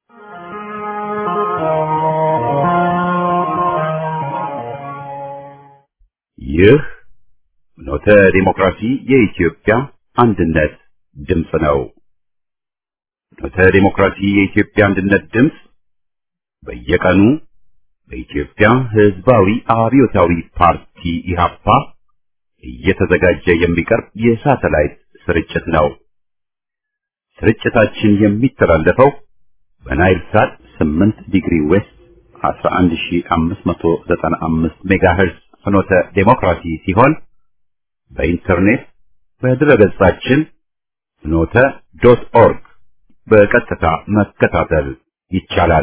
ይህ ኖተ ዲሞክራሲ የኢትዮጵያ አንድነት ድምፅ ነው። ኖተ ዲሞክራሲ የኢትዮጵያ አንድነት ድምፅ በየቀኑ በኢትዮጵያ ሕዝባዊ አብዮታዊ ፓርቲ ኢህአፓ እየተዘጋጀ የሚቀርብ የሳተላይት ስርጭት ነው። ስርጭታችን የሚተላለፈው በናይል ሳት 8 ዲግሪ ዌስት 11595 ሜጋሄርዝ ፍኖተ ዴሞክራሲ ሲሆን በኢንተርኔት በድረገጻችን ፍኖተ ዶት ኦርግ በቀጥታ መከታተል ይቻላል።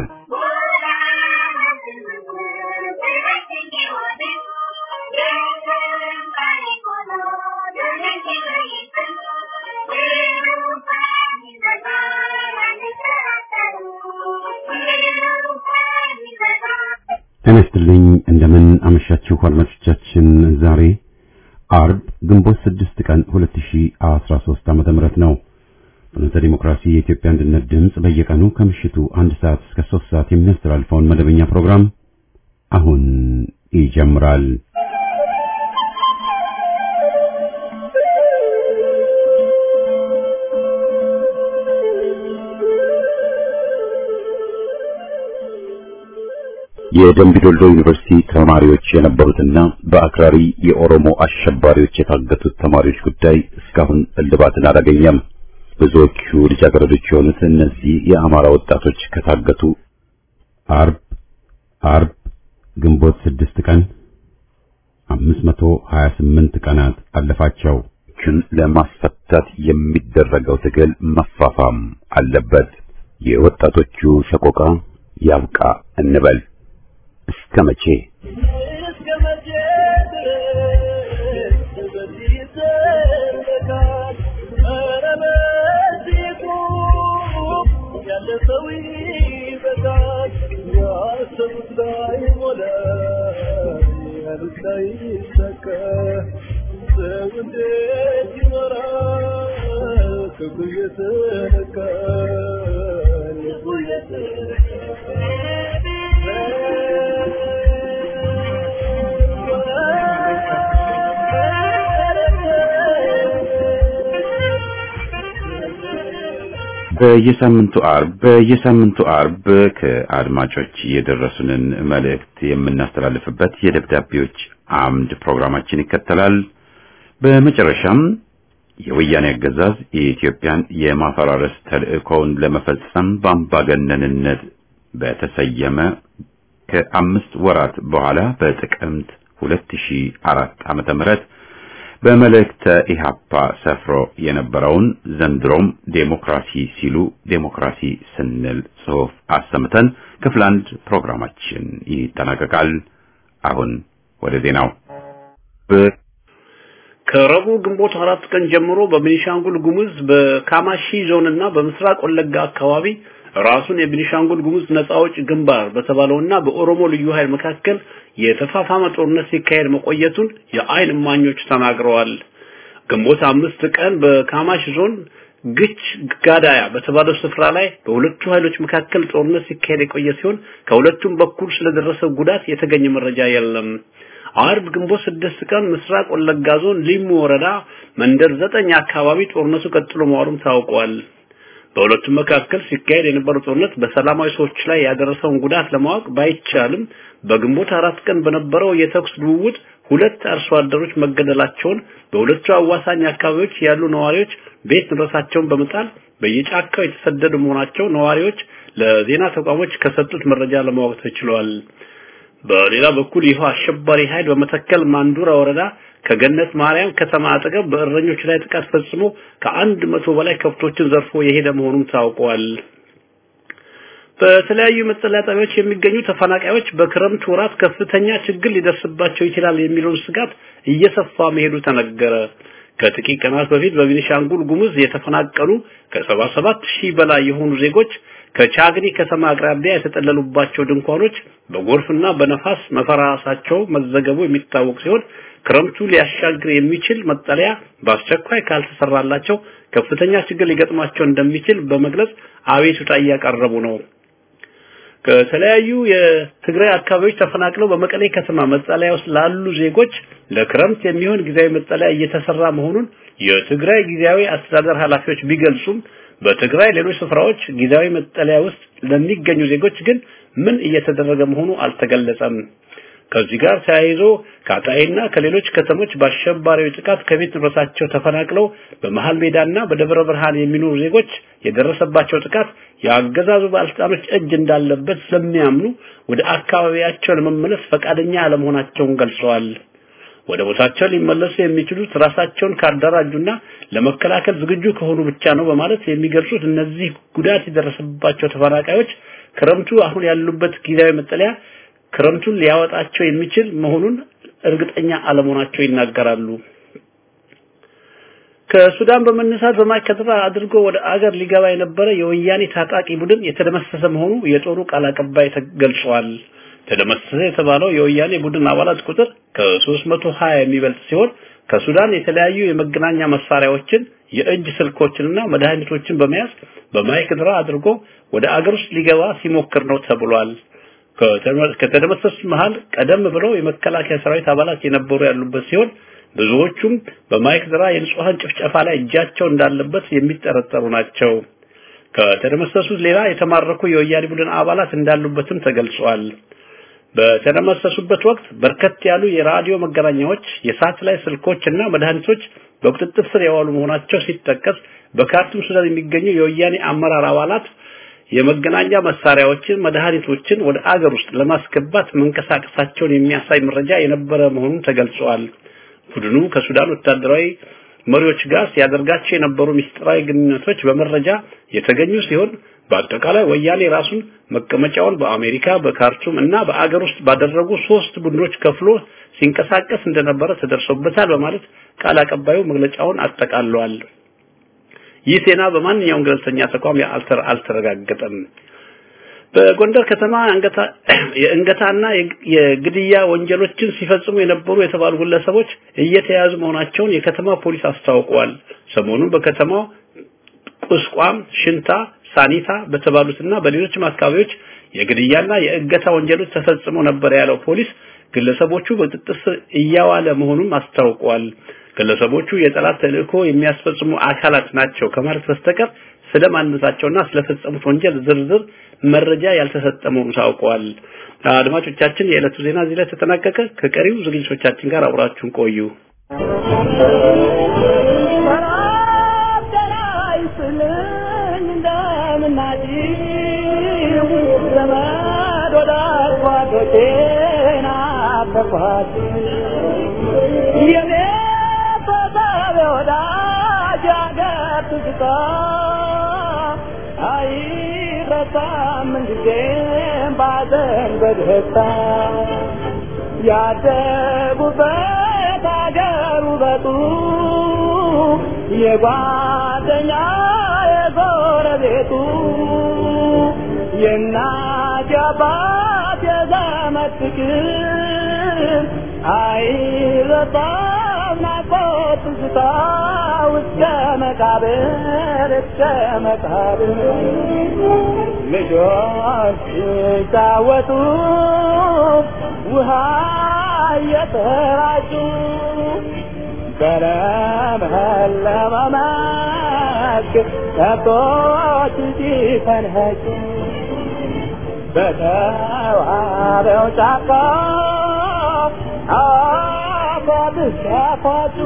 ጤና ይስጥልኝ እንደምን አመሻችሁ አድማጮቻችን። ዛሬ አርብ ግንቦት 6 ቀን 2013 ዓመተ ምህረት ነው። ፍኖተ ዲሞክራሲ የኢትዮጵያ አንድነት ድምፅ በየቀኑ ከምሽቱ አንድ ሰዓት እስከ 3 ሰዓት የሚያስተላልፈውን መደበኛ ፕሮግራም አሁን ይጀምራል። የደምቢዶሎ ዩኒቨርሲቲ ተማሪዎች የነበሩትና በአክራሪ የኦሮሞ አሸባሪዎች የታገቱት ተማሪዎች ጉዳይ እስካሁን እልባትን አላገኘም። ብዙዎቹ ልጃገረዶች የሆኑት እነዚህ የአማራ ወጣቶች ከታገቱ አርብ አርብ ግንቦት ስድስት ቀን 528 ቀናት አለፋቸው። ችን ለማስፈታት የሚደረገው ትግል መፋፋም አለበት። የወጣቶቹ ሰቆቃ ያብቃ እንበል። እስከ መቼ በየሳምንቱ አርብ በየሳምንቱ አርብ ከአድማጮች የደረሱንን መልእክት የምናስተላልፍበት የደብዳቤዎች አምድ ፕሮግራማችን ይከተላል። በመጨረሻም የወያኔ አገዛዝ የኢትዮጵያን የማፈራረስ ተልዕኮውን ለመፈጸም በአምባገነንነት በተሰየመ ከአምስት ወራት በኋላ በጥቅምት 2004 ዓመተ ምህረት በመልእክተ ኢሃፓ ሰፍሮ የነበረውን ዘንድሮም ዴሞክራሲ ሲሉ ዴሞክራሲ ስንል ጽሑፍ አሰምተን ክፍል አንድ ፕሮግራማችን ይጠናቀቃል። አሁን ወደ ዜናው። ከረቡዕ ግንቦት አራት ቀን ጀምሮ በቤኒሻንጉል ጉሙዝ በካማሺ ዞን እና በምስራቅ ወለጋ አካባቢ ራሱን የቤኒሻንጉል ጉሙዝ ነጻ አውጪ ግንባር በተባለውና በኦሮሞ ልዩ ኃይል መካከል የተፋፋመ ጦርነት ሲካሄድ መቆየቱን የአይን እማኞች ተናግረዋል። ግንቦት አምስት ቀን በካማሽ ዞን ግች ጋዳያ በተባለው ስፍራ ላይ በሁለቱ ኃይሎች መካከል ጦርነት ሲካሄድ የቆየ ሲሆን ከሁለቱም በኩል ስለደረሰው ጉዳት የተገኘ መረጃ የለም። አርብ ግንቦት ስድስት ቀን ምስራቅ ወለጋ ዞን ሊሙ ወረዳ መንደር ዘጠኝ አካባቢ ጦርነቱ ቀጥሎ መዋሉም ታውቋል። በሁለቱም መካከል ሲካሄድ የነበረው ጦርነት በሰላማዊ ሰዎች ላይ ያደረሰውን ጉዳት ለማወቅ ባይቻልም በግንቦት አራት ቀን በነበረው የተኩስ ልውውጥ ሁለት አርሶ አደሮች መገደላቸውን በሁለቱ አዋሳኝ አካባቢዎች ያሉ ነዋሪዎች ቤት ንብረታቸውን በመጣል በየጫካው የተሰደዱ መሆናቸው ነዋሪዎች ለዜና ተቋሞች ከሰጡት መረጃ ለማወቅ ተችሏል። በሌላ በኩል ይህ አሸባሪ ኃይል በመተከል ማንዱራ ወረዳ ከገነት ማርያም ከተማ አጠገብ በእረኞች ላይ ጥቃት ፈጽሞ ከአንድ መቶ በላይ ከብቶችን ዘርፎ የሄደ መሆኑም ታውቋል። በተለያዩ መጠለያ ጣቢያዎች የሚገኙ ተፈናቃዮች በክረምት ወራት ከፍተኛ ችግር ሊደርስባቸው ይችላል የሚለውን ስጋት እየሰፋ መሄዱ ተነገረ። ከጥቂት ቀናት በፊት በቤኒሻንጉል ጉሙዝ የተፈናቀሉ ከ77 ሺህ በላይ የሆኑ ዜጎች ከቻግኒ ከተማ አቅራቢያ የተጠለሉባቸው ድንኳኖች በጎርፍና በነፋስ መፈራረሳቸው መዘገቡ የሚታወቅ ሲሆን ክረምቱ ሊያሻግር የሚችል መጠለያ በአስቸኳይ ካልተሰራላቸው ከፍተኛ ችግር ሊገጥማቸው እንደሚችል በመግለጽ አቤቱታ እያቀረቡ ነው። ከተለያዩ የትግራይ አካባቢዎች ተፈናቅለው በመቀሌ ከተማ መጠለያ ውስጥ ላሉ ዜጎች ለክረምት የሚሆን ጊዜያዊ መጠለያ እየተሰራ መሆኑን የትግራይ ጊዜያዊ አስተዳደር ኃላፊዎች ቢገልጹም በትግራይ ሌሎች ስፍራዎች ጊዜያዊ መጠለያ ውስጥ ለሚገኙ ዜጎች ግን ምን እየተደረገ መሆኑ አልተገለጸም። ከዚህ ጋር ተያይዞ ከአጣይና ከሌሎች ከተሞች በአሸባሪዎች ጥቃት ከቤት ንብረታቸው ተፈናቅለው በመሃል ሜዳና በደብረ ብርሃን የሚኖሩ ዜጎች የደረሰባቸው ጥቃት የአገዛዙ ባለስልጣኖች እጅ እንዳለበት ስለሚያምኑ ወደ አካባቢያቸው ለመመለስ ፈቃደኛ አለመሆናቸውን ገልጸዋል። ወደ ቦታቸው ሊመለሱ የሚችሉት ራሳቸውን ካደራጁና ለመከላከል ዝግጁ ከሆኑ ብቻ ነው በማለት የሚገልጹት እነዚህ ጉዳት የደረሰባቸው ተፈናቃዮች ክረምቱ አሁን ያሉበት ጊዜያዊ መጠለያ ክረምቱን ሊያወጣቸው የሚችል መሆኑን እርግጠኛ አለመሆናቸው ይናገራሉ። ከሱዳን በመነሳት በማይከድራ አድርጎ ወደ አገር ሊገባ የነበረ የወያኔ ታጣቂ ቡድን የተደመሰሰ መሆኑ የጦሩ ቃል አቀባይ ተገልጿል። ተደመሰሰ የተባለው የወያኔ ቡድን አባላት ቁጥር ከ320 የሚበልጥ ሲሆን ከሱዳን የተለያዩ የመገናኛ መሳሪያዎችን፣ የእጅ ስልኮችንና መድኃኒቶችን በመያዝ በማይክድራ አድርጎ ወደ አገር ውስጥ ሊገባ ሲሞክር ነው ተብሏል። ከተደመሰሱት መሃል ቀደም ብለው የመከላከያ ሰራዊት አባላት የነበሩ ያሉበት ሲሆን ብዙዎቹም በማይክድራ የንጹሃን ጭፍጨፋ ላይ እጃቸው እንዳለበት የሚጠረጠሩ ናቸው። ከተደመሰሱት ሌላ የተማረኩ የወያኔ ቡድን አባላት እንዳሉበትም ተገልጿል። በተደመሰሱበት ወቅት በርከት ያሉ የራዲዮ መገናኛዎች፣ የሳተላይት ስልኮች እና መድኃኒቶች በቁጥጥር ስር የዋሉ መሆናቸው ሲጠቀስ በካርቱም ሱዳን የሚገኙ የወያኔ አመራር አባላት የመገናኛ መሳሪያዎችን፣ መድኃኒቶችን ወደ አገር ውስጥ ለማስገባት መንቀሳቀሳቸውን የሚያሳይ መረጃ የነበረ መሆኑን ተገልጿል። ቡድኑ ከሱዳን ወታደራዊ መሪዎች ጋር ሲያደርጋቸው የነበሩ ምስጢራዊ ግንኙነቶች በመረጃ የተገኙ ሲሆን በአጠቃላይ ወያኔ ራሱን መቀመጫውን በአሜሪካ በካርቱም እና በአገር ውስጥ ባደረጉ ሶስት ቡድኖች ከፍሎ ሲንቀሳቀስ እንደነበረ ተደርሶበታል በማለት ቃል አቀባዩ መግለጫውን አጠቃለዋል። ይህ ዜና በማንኛውም ገለልተኛ ተቋም አልተረጋገጠም። በጎንደር ከተማ የእንገታና የግድያ ወንጀሎችን ሲፈጽሙ የነበሩ የተባሉ ግለሰቦች እየተያዙ መሆናቸውን የከተማ ፖሊስ አስታውቋል። ሰሞኑን በከተማው ቁስቋም፣ ሽንታ፣ ሳኒታ በተባሉትና በሌሎችም አካባቢዎች የግድያና የእገታ ወንጀሎች ተፈጽመው ነበር ያለው ፖሊስ ግለሰቦቹ በቁጥጥር ስር እያዋለ መሆኑን አስታውቋል። ግለሰቦቹ የጠላት ተልእኮ የሚያስፈጽሙ አካላት ናቸው ከማለት በስተቀር ስለማንነታቸውና ስለፈጸሙት ወንጀል ዝርዝር መረጃ ያልተሰጠ መሆኑ ታውቋል። አድማጮቻችን፣ የዕለቱ ዜና እዚህ ላይ ተጠናቀቀ። ከቀሪው ዝግጅቶቻችን ጋር አብራችሁን ቆዩ። አይረሳም ጊዜም ባዘን በደስታ ያደጉበት አገር ውበቱ የጓደኛ የጎረቤቱ የእናት የአባት የዘመድ ፍቅር አይረሳም ናፍቆት ትዝታ እስከ መቃብር እስከ መቃብር ልጆች ሲጫወቱ ውሃ እየተራጩ በለመለመ መስክ ከብቶች ሲፈንኸጩ በተዋበው ጫካ አፏብስ ሲያፏጩ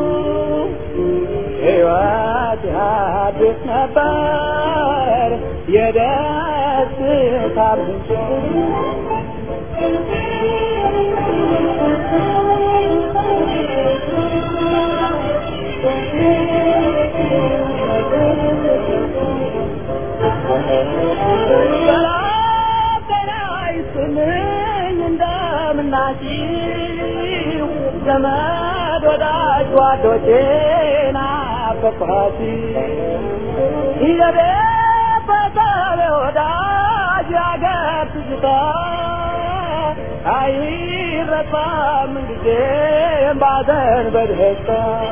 ሕይወት ያድስ ነበር የደስታ ምንጭ እንደምናችሁ ዘመድ ወዳጅ ጓዶቼ ናፈቅኋት የቤት በሰብ ወዳጅ ያገር ትዝታ አይረሳም ጊዜም ባዘን በደስታ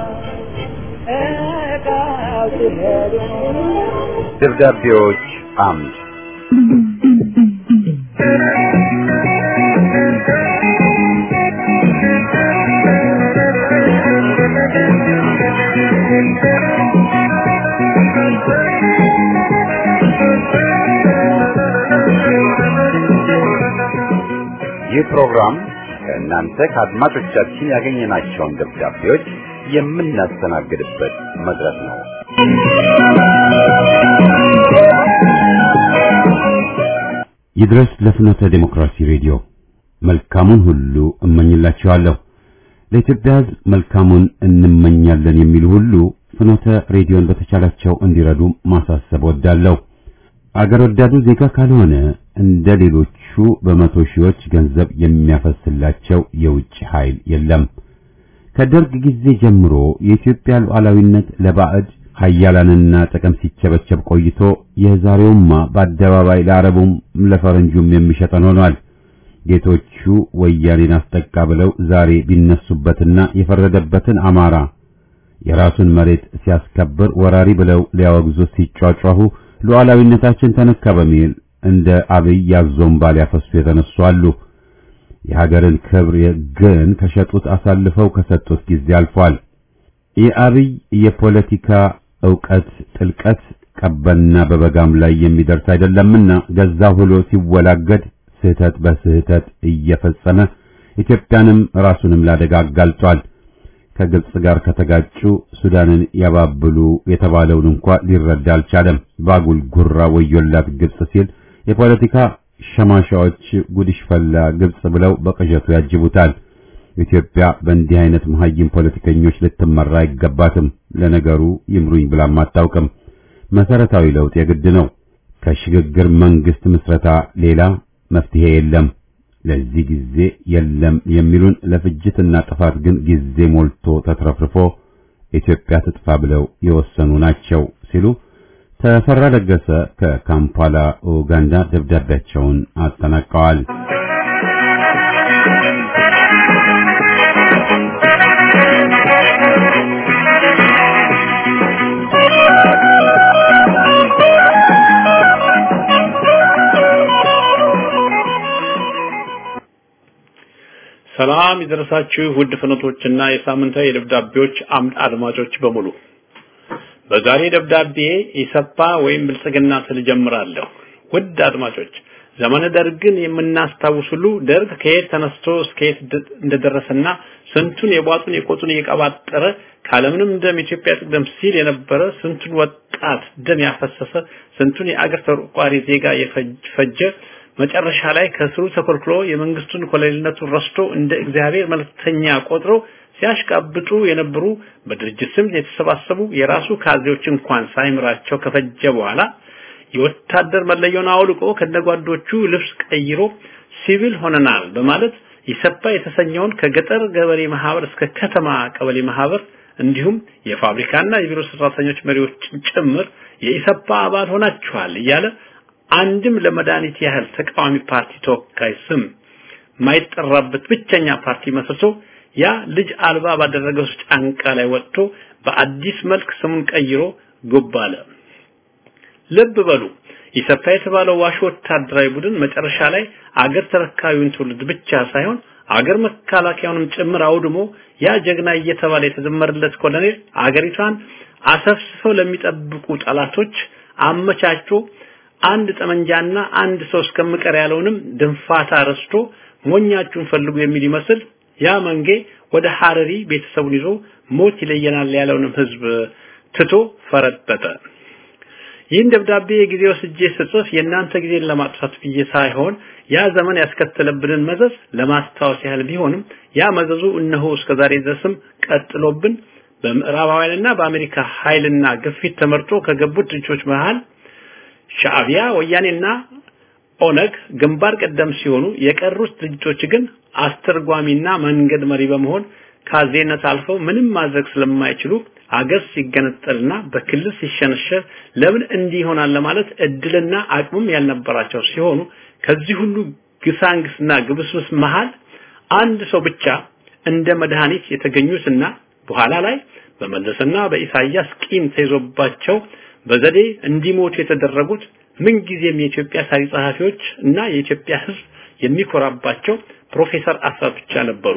እቃው ሲሄዱ ደብዳቤዎች አምድ ይህ ፕሮግራም ከእናንተ ከአድማጮቻችን ያገኘናቸውን ደብዳቤዎች የምናስተናግድበት መድረክ ነው። ይድረስ ለፍኖተ ዴሞክራሲ ሬዲዮ መልካሙን ሁሉ እመኝላችኋለሁ። ለኢትዮጵያ ሕዝብ መልካሙን እንመኛለን የሚሉ ሁሉ ፍኖተ ሬዲዮን በተቻላቸው እንዲረዱ ማሳሰብ ወዳለሁ። አገር ወዳዱ ዜጋ ካልሆነ እንደ ሌሎቹ በመቶ ሺዎች ገንዘብ የሚያፈስላቸው የውጭ ኃይል የለም። ከደርግ ጊዜ ጀምሮ የኢትዮጵያ ሉዓላዊነት ለባዕድ ሀያላንና ጥቅም ሲቸበቸብ ቆይቶ የዛሬውማ በአደባባይ ለአረቡም ለፈረንጁም የሚሸጠን ሆኗል። ጌቶቹ ወያኔን አስጠቃ ብለው ዛሬ ቢነሱበትና የፈረደበትን አማራ የራሱን መሬት ሲያስከብር ወራሪ ብለው ሊያወግዙት ሲጯጯሁ ሉዓላዊነታችን ተነካ በሚል እንደ አብይ ያዞምባ ሊያፈሱ የተነሱ አሉ። የሀገርን ክብር ግን ከሸጡት አሳልፈው ከሰጡት ጊዜ አልፏል። የአብይ የፖለቲካ ዕውቀት ጥልቀት ቀበና በበጋም ላይ የሚደርስ አይደለምና ገዛ ሁሎ ሲወላገድ ስህተት በስህተት እየፈጸመ ኢትዮጵያንም ራሱንም ላደጋ አጋልጧል። ከግብጽ ጋር ከተጋጩ ሱዳንን ያባብሉ የተባለውን እንኳ ሊረዳ አልቻለም። ባጉል ጉራ ወዮላት ግብጽ ሲል የፖለቲካ ሸማሻዎች ጉድሽ ፈላ ግብጽ ብለው በቅዠቱ ያጅቡታል። ኢትዮጵያ በእንዲህ አይነት መሀይም ፖለቲከኞች ልትመራ አይገባትም። ለነገሩ ይምሩኝ ብላም አታውቅም። መሰረታዊ ለውጥ የግድ ነው። ከሽግግር መንግስት ምስረታ ሌላ መፍትሄ የለም። ለዚህ ጊዜ የለም የሚሉን ለፍጅትና ጥፋት ግን ጊዜ ሞልቶ ተትረፍርፎ ኢትዮጵያ ትጥፋ ብለው የወሰኑ ናቸው ሲሉ ተፈራ ለገሰ ከካምፓላ ኡጋንዳ ደብዳቤያቸውን አጠናቀዋል። ሰላም ይደረሳችሁ ውድ ፍኖቶችና የሳምንታዊ የደብዳቤዎች አምድ አድማጮች በሙሉ በዛሬ ደብዳቤ ኢሰፓ ወይም ብልጽግና ስል ጀምራለሁ። ውድ አድማጮች ዘመነ ደርግን የምናስታውስ ሁሉ ደርግ ከየት ተነስቶ እስከ የት እንደደረሰና ስንቱን የቧጡን የቆጡን እየቀባጠረ ካለምንም ደም ኢትዮጵያ ትቅደም ሲል የነበረ ስንቱን ወጣት ደም ያፈሰሰ ስንቱን የአገር ተቆርቋሪ ዜጋ የፈጀ መጨረሻ ላይ ከስሩ ተኮልክሎ የመንግስቱን ኮሎኔልነቱን ረስቶ እንደ እግዚአብሔር መልእክተኛ ቆጥሮ ሲያሽቃብጡ የነበሩ በድርጅት ስም የተሰባሰቡ የራሱ ካድሬዎች እንኳን ሳይምራቸው ከፈጀ በኋላ የወታደር መለያውን አውልቆ ከነጓዶቹ ልብስ ቀይሮ ሲቪል ሆነናል በማለት ኢሰፓ የተሰኘውን ከገጠር ገበሬ ማህበር እስከ ከተማ ቀበሌ ማህበር እንዲሁም የፋብሪካና የቢሮ ሰራተኞች መሪዎችን ጭምር የኢሰፓ አባል ሆናችኋል እያለ አንድም ለመድኃኒት ያህል ተቃዋሚ ፓርቲ ተወካይ ስም ማይጠራበት ብቸኛ ፓርቲ መስርቶ ያ ልጅ አልባ ባደረገው ጫንቃ ላይ ወጥቶ በአዲስ መልክ ስሙን ቀይሮ ጉብ አለ። ልብ በሉ ኢሰፓ የተባለው ዋሽ ወታደራዊ ቡድን መጨረሻ ላይ አገር ተረካቢውን ትውልድ ብቻ ሳይሆን አገር መከላከያውንም ጭምር አውድሞ ያ ጀግና እየተባለ የተዘመረለት ኮሎኔል አገሪቷን አሰፍስፈው ለሚጠብቁ ጠላቶች አመቻችቶ አንድ ጠመንጃና አንድ ሰው እስከምቀር ያለውንም ድንፋታ ረስቶ ሞኛችሁን ፈልጉ የሚል ይመስል ያ መንጌ ወደ ሐረሪ ቤተሰቡን ይዞ ሞት ይለየናል ያለውንም ህዝብ ትቶ ፈረጠጠ። ይህን ደብዳቤ የጊዜ ወስጄ ስጽፍ የእናንተ ጊዜን ለማጥፋት ብዬ ሳይሆን ያ ዘመን ያስከተለብንን መዘዝ ለማስታወስ ያህል ቢሆንም ያ መዘዙ እነሆ እስከዛሬ ድረስም ቀጥሎብን በምዕራባውያንና በአሜሪካ ኃይልና ግፊት ተመርጦ ከገቡት ድርጅቶች መሃል ሻዕቢያ ወያኔና ኦነግ ግንባር ቀደም ሲሆኑ የቀሩት ድርጅቶች ግን አስተርጓሚና መንገድ መሪ በመሆን ካዜነት አልፈው ምንም ማድረግ ስለማይችሉ አገር ሲገነጠልና በክልል ሲሸነሸር ለምን እንዲህ ይሆናል ለማለት እድልና አቅምም ያልነበራቸው ሲሆኑ ከዚህ ሁሉ ግሳንግስና ግብስብስ መሃል አንድ ሰው ብቻ እንደ መድኃኒት የተገኙትና በኋላ ላይ በመለስና በኢሳያስ ቂም ተይዞባቸው በዘዴ እንዲሞቱ የተደረጉት ምንጊዜም የኢትዮጵያ ታሪክ ጸሐፊዎች እና የኢትዮጵያ ሕዝብ የሚኮራባቸው ፕሮፌሰር አስራት ብቻ ነበሩ።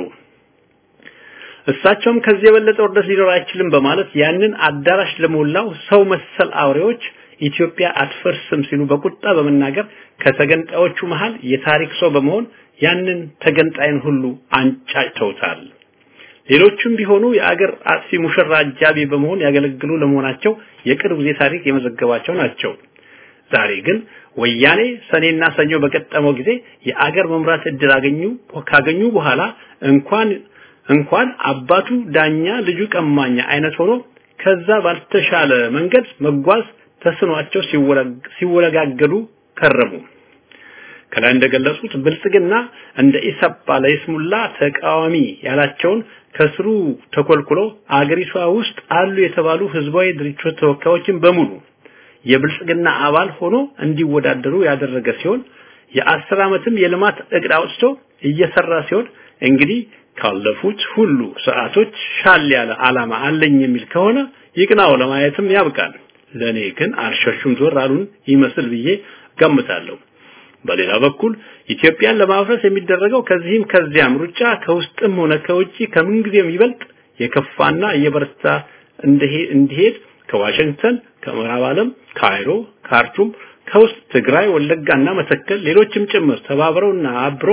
እሳቸውም ከዚህ የበለጠ ውርደት ሊኖር አይችልም በማለት ያንን አዳራሽ ለሞላው ሰው መሰል አውሬዎች ኢትዮጵያ አትፈርስም ሲሉ በቁጣ በመናገር ከተገንጣዮቹ መሃል የታሪክ ሰው በመሆን ያንን ተገንጣይን ሁሉ አንጫጭተውታል። ሌሎቹም ቢሆኑ የአገር አጥፊ ሙሽራ አጃቢ በመሆን ያገለግሉ ለመሆናቸው የቅርብ ጊዜ ታሪክ የመዘገባቸው ናቸው። ዛሬ ግን ወያኔ ሰኔና ሰኞ በገጠመው ጊዜ የአገር መምራት እድል አገኙ ካገኙ በኋላ እንኳን እንኳን አባቱ ዳኛ ልጁ ቀማኛ አይነት ሆኖ ከዛ ባልተሻለ መንገድ መጓዝ ተስኗቸው ሲወለጋገዱ ከረሙ። ከላይ እንደገለጹት ብልጽግና እንደ ኢሰፓ ለይስሙላ ተቃዋሚ ያላቸውን ከስሩ ተኮልኩሎ አገሪቷ ውስጥ አሉ የተባሉ ህዝባዊ ድርጅቶች ተወካዮችን በሙሉ የብልጽግና አባል ሆኖ እንዲወዳደሩ ያደረገ ሲሆን የአስር ዓመትም የልማት እቅድ አውጥቶ እየሰራ ሲሆን እንግዲህ ካለፉት ሁሉ ሰዓቶች ሻል ያለ ዓላማ አለኝ የሚል ከሆነ ይቅናው ለማየትም ያብቃል። ለኔ ግን አልሸሹም ዞር አሉን ይመስል ብዬ ገምታለሁ። በሌላ በኩል ኢትዮጵያን ለማፍረስ የሚደረገው ከዚህም ከዚያም ሩጫ ከውስጥም ሆነ ከውጪ ከምንጊዜም ይበልጥ የከፋና እየበረታ እንዲሄድ ከዋሽንግተን፣ ከምዕራብ ዓለም፣ ካይሮ፣ ካርቱም፣ ከውስጥ ትግራይ፣ ወለጋና መተከል ሌሎችም ጭምር ተባብረውና አብሮ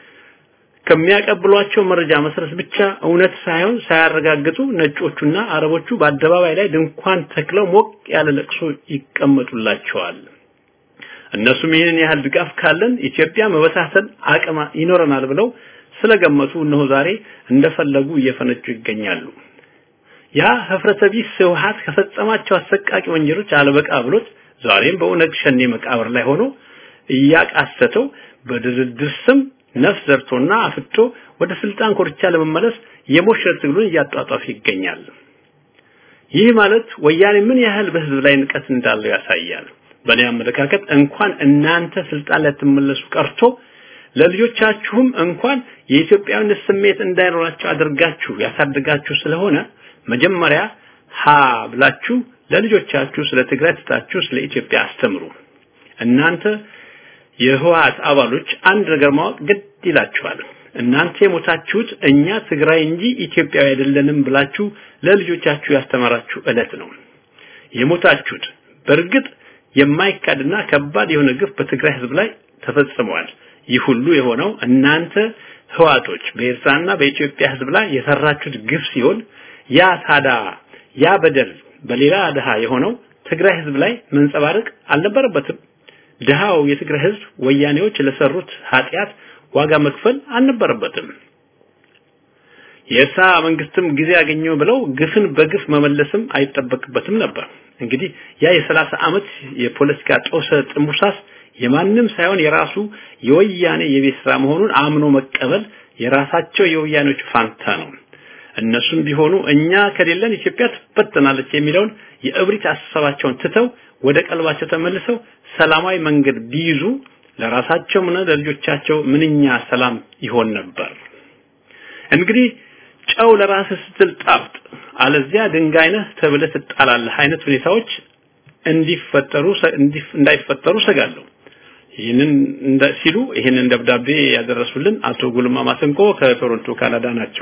ከሚያቀብሏቸው መረጃ መሰረት ብቻ እውነት ሳይሆን ሳያረጋግጡ ነጮቹና አረቦቹ በአደባባይ ላይ ድንኳን ተክለው ሞቅ ያለ ለቅሶ ይቀመጡላቸዋል። እነሱም ይህንን ያህል ድጋፍ ካለን ኢትዮጵያ መበታተን አቅም ይኖረናል ብለው ስለገመቱ እነሆ ዛሬ እንደፈለጉ እየፈነጩ ይገኛሉ። ያ ህፍረተ ቢስ ህወሓት ከፈጸማቸው አሰቃቂ ወንጀሎች አለበቃ ብሎት ዛሬም በኦነግ ሸኔ መቃብር ላይ ሆኖ እያቃሰተው በድርድር ስም ነፍስ ዘርቶና አፍቶ ወደ ስልጣን ኮርቻ ለመመለስ የሞሸር ትግሉን እያጧጧፈ ይገኛል። ይህ ማለት ወያኔ ምን ያህል በህዝብ ላይ ንቀት እንዳለው ያሳያል። በእኔ አመለካከት እንኳን እናንተ ስልጣን ላይ ትመለሱ ቀርቶ ለልጆቻችሁም እንኳን የኢትዮጵያዊነት ስሜት እንዳይኖራቸው አድርጋችሁ ያሳድጋችሁ ስለሆነ መጀመሪያ ሀ ብላችሁ ለልጆቻችሁ ስለ ትግራይ ትታችሁ ስለ ኢትዮጵያ አስተምሩ። እናንተ የህወሓት አባሎች አንድ ነገር ማወቅ ግድ ይላችኋል። እናንተ የሞታችሁት እኛ ትግራይ እንጂ ኢትዮጵያዊ አይደለንም ብላችሁ ለልጆቻችሁ ያስተማራችሁ ዕለት ነው የሞታችሁት። በእርግጥ የማይካድና ከባድ የሆነ ግፍ በትግራይ ህዝብ ላይ ተፈጽመዋል። ይህ ሁሉ የሆነው እናንተ ህዋቶች በኤርትራና በኢትዮጵያ ህዝብ ላይ የሰራችሁት ግፍ ሲሆን ያ ታዳ ያ በደል በሌላ ድሃ የሆነው ትግራይ ህዝብ ላይ መንጸባረቅ አልነበረበትም። ድሃው የትግራይ ህዝብ ወያኔዎች ለሰሩት ኃጢአት ዋጋ መክፈል አልነበረበትም። የኤርትራ መንግስትም ጊዜ ያገኘው ብለው ግፍን በግፍ መመለስም አይጠበቅበትም ነበር። እንግዲህ ያ የሰላሳ ዓመት የፖለቲካ ጦሰ ጥሙሳስ የማንም ሳይሆን የራሱ የወያኔ የቤት ስራ መሆኑን አምኖ መቀበል የራሳቸው የወያኔዎች ፋንታ ነው። እነሱም ቢሆኑ እኛ ከሌለን ኢትዮጵያ ትበተናለች የሚለውን የእብሪት አስተሳባቸውን ትተው ወደ ቀልባቸው ተመልሰው ሰላማዊ መንገድ ቢይዙ ለራሳቸውም ሆነ ለልጆቻቸው ምንኛ ሰላም ይሆን ነበር። እንግዲህ ጨው ለራስህ ስትል ጣፍጥ፣ አለዚያ ድንጋይ ነህ ተብለህ ትጣላለህ አይነት ሁኔታዎች እንዲፈጠሩ እንዳይፈጠሩ ሰጋለሁ። ይህንን ሲሉ ይህንን ደብዳቤ ያደረሱልን አቶ ጉልማ ማሰንቆ ከቶሮንቶ ካናዳ ናቸው።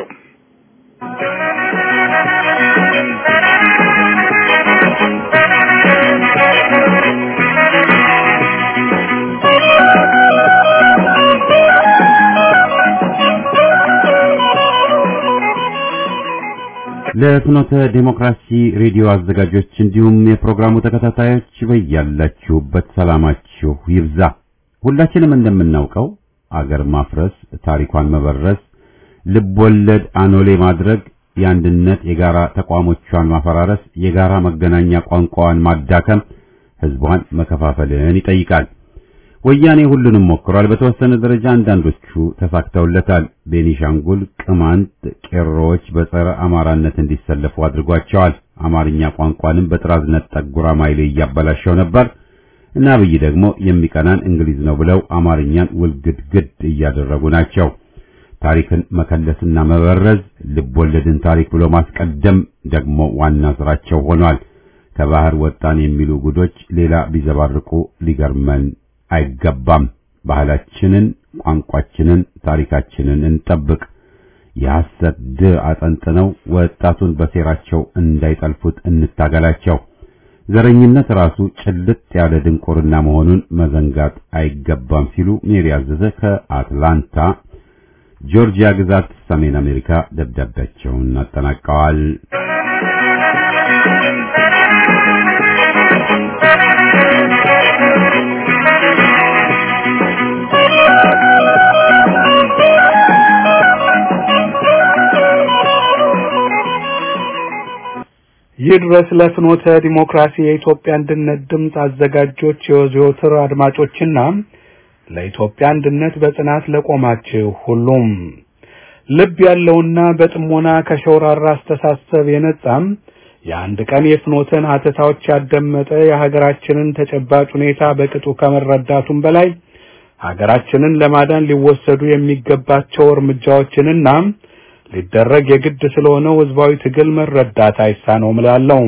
ለፍኖተ ዲሞክራሲ ሬዲዮ አዘጋጆች እንዲሁም የፕሮግራሙ ተከታታዮች በያላችሁበት ሰላማችሁ ይብዛ። ሁላችንም እንደምናውቀው አገር ማፍረስ፣ ታሪኳን መበረስ፣ ልቦለድ አኖሌ ማድረግ፣ የአንድነት የጋራ ተቋሞቿን ማፈራረስ፣ የጋራ መገናኛ ቋንቋዋን ማዳከም፣ ህዝቧን መከፋፈልን ይጠይቃል። ወያኔ ሁሉንም ሞክሯል። በተወሰነ ደረጃ አንዳንዶቹ ተሳክተውለታል። ቤኒሻንጉል፣ ቅማንት፣ ቄሮዎች በጸረ አማራነት እንዲሰለፉ አድርጓቸዋል። አማርኛ ቋንቋንም በጥራዝ ነጠቅ ጉራማይሌ እያበላሸው ነበር እና አብይ ደግሞ የሚቀናን እንግሊዝ ነው ብለው አማርኛን ውልግድግድ እያደረጉ ናቸው። ታሪክን መከለስና መበረዝ፣ ልቦለድን ታሪክ ብሎ ማስቀደም ደግሞ ዋና ስራቸው ሆኗል። ከባህር ወጣን የሚሉ ጉዶች ሌላ ቢዘባርቁ ሊገርመን አይገባም። ባህላችንን፣ ቋንቋችንን፣ ታሪካችንን እንጠብቅ። የሐሰት ድ አጠንጥነው ወጣቱን በሴራቸው እንዳይጠልፉት እንታገላቸው። ዘረኝነት ራሱ ጭልጥ ያለ ድንቁርና መሆኑን መዘንጋት አይገባም ሲሉ ሜሪ አዘዘ ከአትላንታ ጆርጂያ ግዛት ሰሜን አሜሪካ ደብዳቤያቸውን አጠናቀዋል። ይድረስ ለፍኖተ ዲሞክራሲ የኢትዮጵያ አንድነት ድምፅ አዘጋጆች የዘወትር አድማጮችና ለኢትዮጵያ አንድነት በጽናት ለቆማችሁ ሁሉም ልብ ያለውና በጥሞና ከሸውራራ አስተሳሰብ የነጻም የአንድ ቀን የፍኖትን ሀተታዎች ያደመጠ የሀገራችንን ተጨባጭ ሁኔታ በቅጡ ከመረዳቱም በላይ ሀገራችንን ለማዳን ሊወሰዱ የሚገባቸው እርምጃዎችንና ሊደረግ የግድ ስለሆነው ህዝባዊ ትግል መረዳት አይሳነውም እላለሁ።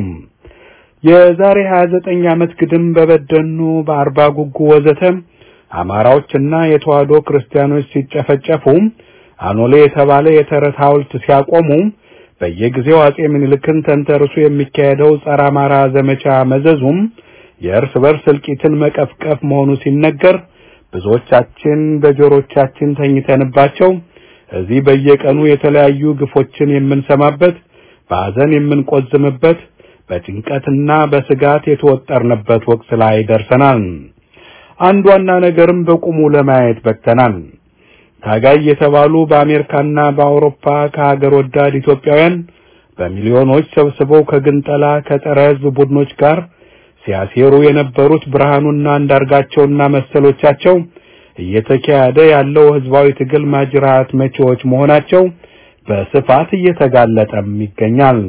የዛሬ 29 ዓመት ግድም በበደኑ በአርባ ጉጉ ወዘተ አማራዎችና የተዋህዶ ክርስቲያኖች ሲጨፈጨፉ አኖሌ የተባለ የተረት ሐውልት ሲያቆሙ በየጊዜው አጼ ምኒልክን ተንተርሶ የሚካሄደው ጸረ አማራ ዘመቻ መዘዙም የእርስ በርስ እልቂትን መቀፍቀፍ መሆኑ ሲነገር ብዙዎቻችን በጆሮቻችን ተኝተንባቸው እዚህ በየቀኑ የተለያዩ ግፎችን የምንሰማበት በሐዘን የምንቆዝምበት በጭንቀትና በስጋት የተወጠርንበት ወቅት ላይ ደርሰናል። አንድ ዋና ነገርም በቁሙ ለማየት በቅተናል። ታጋይ የተባሉ በአሜሪካና በአውሮፓ ከሀገር ወዳድ ኢትዮጵያውያን በሚሊዮኖች ሰብስበው ከግንጠላ ከጸረ ሕዝብ ቡድኖች ጋር ሲያሴሩ የነበሩት ብርሃኑና አንዳርጋቸውና መሰሎቻቸው እየተካሄደ ያለው ህዝባዊ ትግል ማጅራት መቺዎች መሆናቸው በስፋት እየተጋለጠም ይገኛል።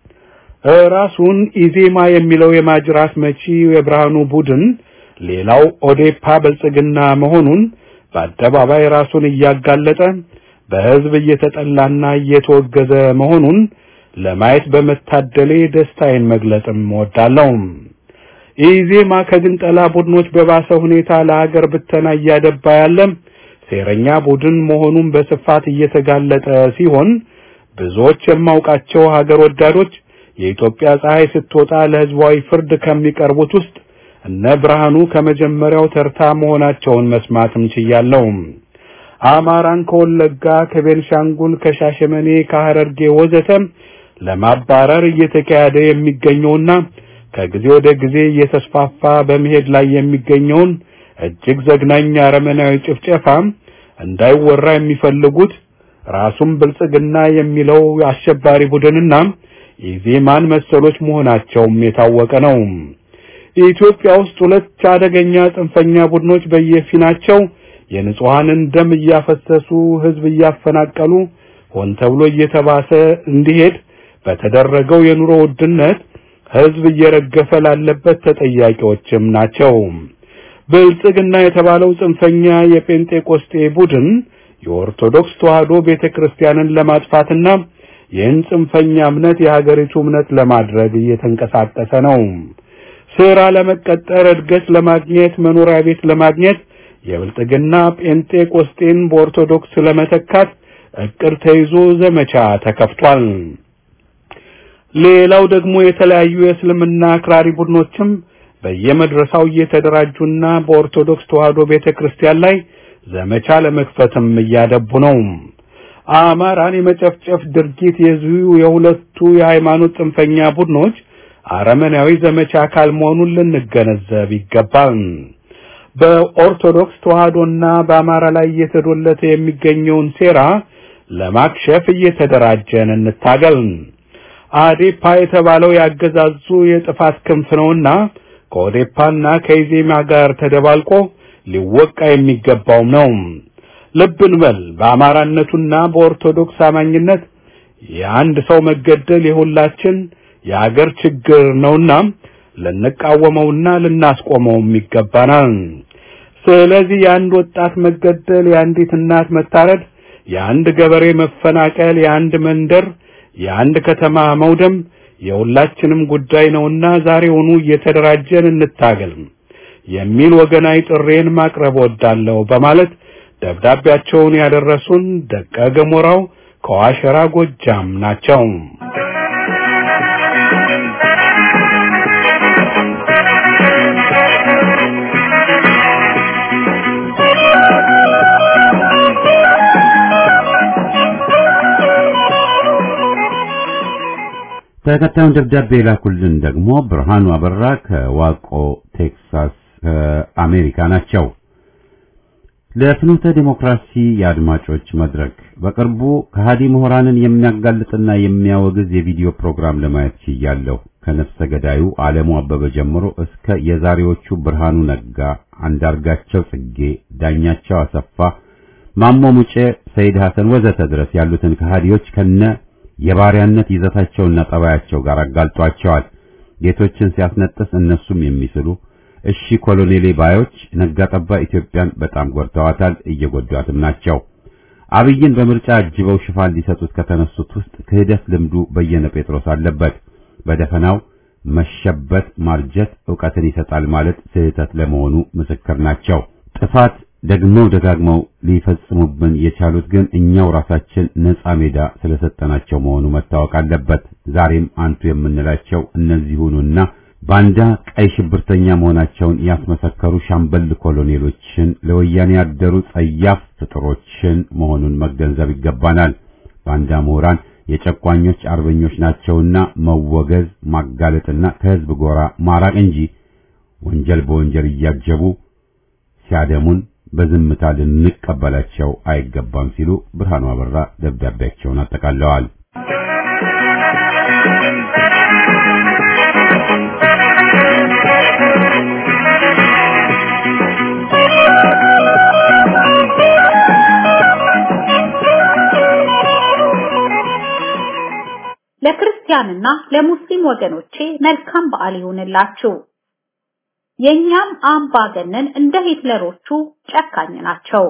ራሱን ኢዜማ የሚለው የማጅራት መቺ የብርሃኑ ቡድን ሌላው ኦዴፓ ብልጽግና መሆኑን በአደባባይ ራሱን እያጋለጠ በህዝብ እየተጠላና እየተወገዘ መሆኑን ለማየት በመታደሌ ደስታዬን መግለጽም እወዳለሁ። ኢዜማ ከግንጠላ ቡድኖች በባሰ ሁኔታ ለሀገር ብተና እያደባ ያለ ሴረኛ ቡድን መሆኑን በስፋት እየተጋለጠ ሲሆን ብዙዎች የማውቃቸው ሀገር ወዳዶች የኢትዮጵያ ፀሐይ ስትወጣ ለህዝባዊ ፍርድ ከሚቀርቡት ውስጥ እነ ብርሃኑ ከመጀመሪያው ተርታ መሆናቸውን መስማትም ችያለሁ። አማራን ከወለጋ፣ ከቤንሻንጉል፣ ከሻሸመኔ፣ ከሐረርጌ ወዘተ ለማባረር እየተካሄደ የሚገኘውና ከጊዜ ወደ ጊዜ እየተስፋፋ በመሄድ ላይ የሚገኘውን እጅግ ዘግናኝ አረመናዊ ጭፍጨፋ እንዳይወራ የሚፈልጉት ራሱን ብልጽግና የሚለው አሸባሪ ቡድንና ኢዜማን መሰሎች መሆናቸውም የታወቀ ነው። ኢትዮጵያ ውስጥ ሁለት አደገኛ ጽንፈኛ ቡድኖች በየፊናቸው የንጹሐንን ደም እያፈሰሱ ህዝብ እያፈናቀሉ ሆን ተብሎ እየተባሰ እንዲሄድ በተደረገው የኑሮ ውድነት ህዝብ እየረገፈ ላለበት ተጠያቂዎችም ናቸው። ብልጽግና የተባለው ጽንፈኛ የጴንጤቆስጤ ቡድን የኦርቶዶክስ ተዋህዶ ቤተክርስቲያንን ለማጥፋትና ይህን ጽንፈኛ እምነት የሀገሪቱ እምነት ለማድረግ እየተንቀሳቀሰ ነው። ስራ ለመቀጠር፣ እድገት ለማግኘት፣ መኖሪያ ቤት ለማግኘት የብልጽግና ጴንጤቆስጤን በኦርቶዶክስ ለመተካት እቅድ ተይዞ ዘመቻ ተከፍቷል። ሌላው ደግሞ የተለያዩ የእስልምና አክራሪ ቡድኖችም በየመድረሳው እየተደራጁና በኦርቶዶክስ ተዋህዶ ቤተክርስቲያን ላይ ዘመቻ ለመክፈትም እያደቡ ነው። አማራን የመጨፍጨፍ ድርጊት የዚሁ የሁለቱ የሃይማኖት ጽንፈኛ ቡድኖች አረመናዊ ዘመቻ አካል መሆኑን ልንገነዘብ ይገባል። በኦርቶዶክስ ተዋህዶና በአማራ ላይ እየተዶለተ የሚገኘውን ሴራ ለማክሸፍ እየተደራጀን እንታገል። አዴፓ የተባለው ያገዛዙ የጥፋት ክንፍ ነውና ከኦዴፓና ከኢዜማ ጋር ተደባልቆ ሊወቃ የሚገባውም ነው። ልብ እንበል፣ በአማራነቱና በኦርቶዶክስ አማኝነት የአንድ ሰው መገደል የሁላችን የአገር ችግር ነውና ልንቃወመውና ልናስቆመውም ይገባናል። ስለዚህ የአንድ ወጣት መገደል፣ የአንዲት እናት መታረድ፣ የአንድ ገበሬ መፈናቀል፣ የአንድ መንደር የአንድ ከተማ መውደም የሁላችንም ጉዳይ ነውና ዛሬውኑ እየተደራጀን እንታገል የሚል ወገናዊ ጥሬን ማቅረብ ወዳለሁ በማለት ደብዳቤያቸውን ያደረሱን ደቀ ገሞራው ከዋሸራ ጎጃም ናቸው። ተከታዩን ደብዳቤ የላኩልን ደግሞ ብርሃኑ አበራ ከዋቆ ቴክሳስ አሜሪካ ናቸው። ለፍኖተ ዲሞክራሲ የአድማጮች መድረክ በቅርቡ ከሃዲ ምሁራንን የሚያጋልጥና የሚያወግዝ የቪዲዮ ፕሮግራም ለማየት ችያለሁ። ከነፍሰ ገዳዩ ዓለሙ አበበ ጀምሮ እስከ የዛሬዎቹ ብርሃኑ ነጋ፣ አንዳርጋቸው ጽጌ፣ ዳኛቸው አሰፋ፣ ማሞ ሙጬ፣ ሰይድ ሐሰን ወዘተ ድረስ ያሉትን ከሃዲዎች ከነ የባሪያነት ይዘታቸውና ጠባያቸው ጋር አጋልጧቸዋል። ጌቶችን ሲያስነጥስ እነሱም የሚስሉ እሺ ኮሎኔሌ ባዮች ነጋ ጠባ ኢትዮጵያን በጣም ጎድተዋታል፣ እየጎዷትም ናቸው። አብይን በምርጫ አጅበው ሽፋን ሊሰጡት ከተነሱት ውስጥ ክህደት ልምዱ በየነ ጴጥሮስ አለበት። በደፈናው መሸበት ማርጀት ዕውቀትን ይሰጣል ማለት ስህተት ለመሆኑ ምስክር ናቸው። ጥፋት ደግመው ደጋግመው ሊፈጽሙብን የቻሉት ግን እኛው ራሳችን ነፃ ሜዳ ስለሰጠናቸው መሆኑ መታወቅ አለበት። ዛሬም አንቱ የምንላቸው እነዚሁኑና ባንዳ ቀይ ሽብርተኛ መሆናቸውን ያስመሰከሩ ሻምበል ኮሎኔሎችን ለወያኔ ያደሩ ጸያፍ ፍጥሮችን መሆኑን መገንዘብ ይገባናል። ባንዳ ምሁራን የጨቋኞች አርበኞች ናቸውና መወገዝ ማጋለጥና ከህዝብ ጎራ ማራቅ እንጂ ወንጀል በወንጀል እያጀቡ ሲያደሙን በዝምታ ልንቀበላቸው አይገባም ሲሉ ብርሃኑ አበራ ደብዳቤያቸውን አጠቃለዋል። ለክርስቲያንና ለሙስሊም ወገኖቼ መልካም በዓል ይሁንላችሁ። የኛም አምባገነን እንደ ሂትለሮቹ ጨካኝ ናቸው።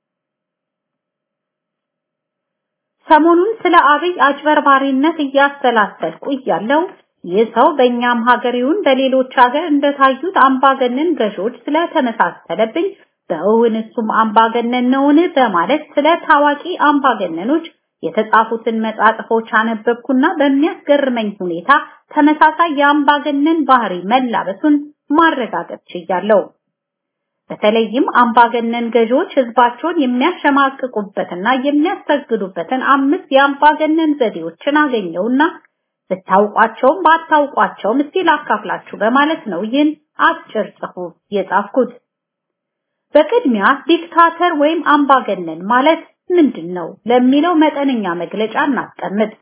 ሰሞኑን ስለ አብይ አጭበርባሪነት እያሰላሰልኩ እያለው ይህ ሰው በእኛም ሀገር ይሁን በሌሎች ሀገር እንደታዩት አምባገነን ገዢዎች ስለተመሳሰለብኝ በእውን እሱም አምባገነን ነውን በማለት ስለ ታዋቂ አምባገነኖች የተጻፉትን መጣጥፎች አነበብኩና በሚያስገርመኝ ሁኔታ ተመሳሳይ የአምባገነን ባህሪ መላበሱን ማረጋገጥ ችያለሁ። በተለይም አምባገነን ገዢዎች ህዝባቸውን የሚያሸማቅቁበትና የሚያሰግዱበትን አምስት የአምባገነን ዘዴዎችን አገኘውና ብታውቋቸውም ባታውቋቸውም እስቲ ላካፍላችሁ በማለት ነው ይህን አጭር ጽሑፍ የጻፍኩት። በቅድሚያ ዲክታተር ወይም አምባገነን ማለት ምንድን ነው ለሚለው መጠነኛ መግለጫ እናስቀምጥ።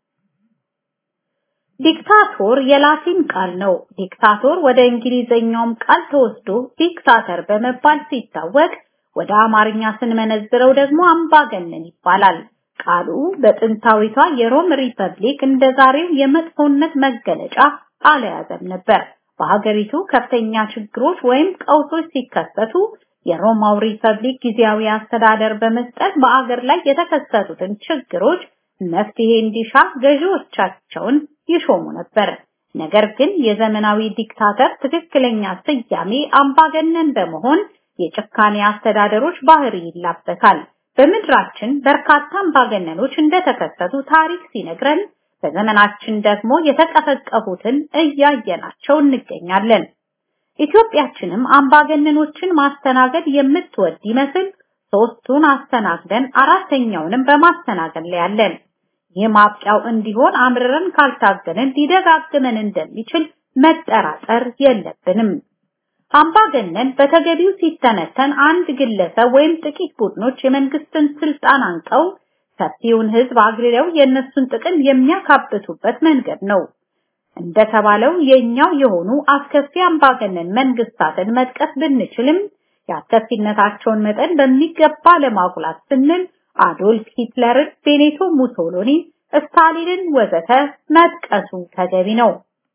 ዲክታቶር የላቲን ቃል ነው። ዲክታቶር ወደ እንግሊዘኛውም ቃል ተወስዶ ዲክታተር በመባል ሲታወቅ ወደ አማርኛ ስንመነዝረው ደግሞ አምባገነን ይባላል። ቃሉ በጥንታዊቷ የሮም ሪፐብሊክ እንደዛሬው የመጥፎነት መገለጫ አልያዘም ነበር። በሀገሪቱ ከፍተኛ ችግሮች ወይም ቀውሶች ሲከሰቱ የሮማው ሪፐብሊክ ጊዜያዊ አስተዳደር በመስጠት በአገር ላይ የተከሰቱትን ችግሮች መፍትሄ እንዲሻ ገዢዎቻቸውን ይሾሙ ነበር። ነገር ግን የዘመናዊ ዲክታተር ትክክለኛ ስያሜ አምባገነን በመሆን የጭካኔ አስተዳደሮች ባህሪ ይላበሳል። በምድራችን በርካታ አምባገነኖች እንደተከሰቱ ታሪክ ሲነግረን፣ በዘመናችን ደግሞ የተቀፈቀፉትን እያየናቸው እንገኛለን። ኢትዮጵያችንም አምባገነኖችን ማስተናገድ የምትወድ ይመስል ሶስቱን አስተናግደን አራተኛውንም በማስተናገድ ላይ ያለን። ይህ ማብቂያው እንዲሆን አምርረን ካልታገልን ሊደጋግመን እንደሚችል መጠራጠር የለብንም። አምባገነን በተገቢው ሲተነተን አንድ ግለሰብ ወይም ጥቂት ቡድኖች የመንግስትን ስልጣን አንቀው ሰፊውን ህዝብ አግልለው የእነሱን ጥቅም የሚያካብቱበት መንገድ ነው። እንደተባለው የኛው የሆኑ አስከፊ አምባገነን መንግስታትን መጥቀስ ብንችልም የአስከፊነታቸውን መጠን በሚገባ ለማጉላት ስንል አዶልፍ ሂትለርን፣ ቤኔቶ ሙሶሎኒ፣ ስታሊንን ወዘተ መጥቀሱ ተገቢ ነው።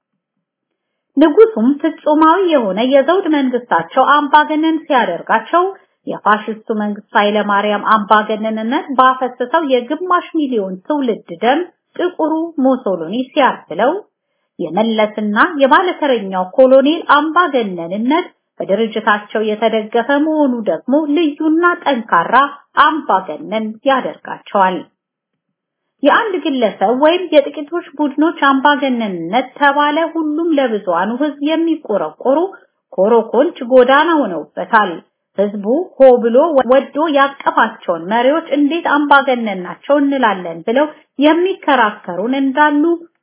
ንጉሱም ፍጹማዊ የሆነ የዘውድ መንግስታቸው አምባገነን ሲያደርጋቸው የፋሽስቱ መንግስት ኃይለ ማርያም አምባገነንነት ባፈሰሰው የግማሽ ሚሊዮን ትውልድ ደም ጥቁሩ ሙሶሎኒ ሲያብለው የመለስና የባለተረኛው ኮሎኔል አምባገነንነት በድርጅታቸው የተደገፈ መሆኑ ደግሞ ልዩና ጠንካራ አምባገነን ያደርጋቸዋል። የአንድ ግለሰብ ወይም የጥቂቶች ቡድኖች አምባገነንነት ተባለ ሁሉም ለብዙሃኑ ህዝብ የሚቆረቆሩ ኮረኮንች ጎዳና ሆነውበታል። ህዝቡ ሆ ብሎ ወዶ ያቀፋቸውን መሪዎች እንዴት አምባገነን ናቸው እንላለን ብለው የሚከራከሩን እንዳሉ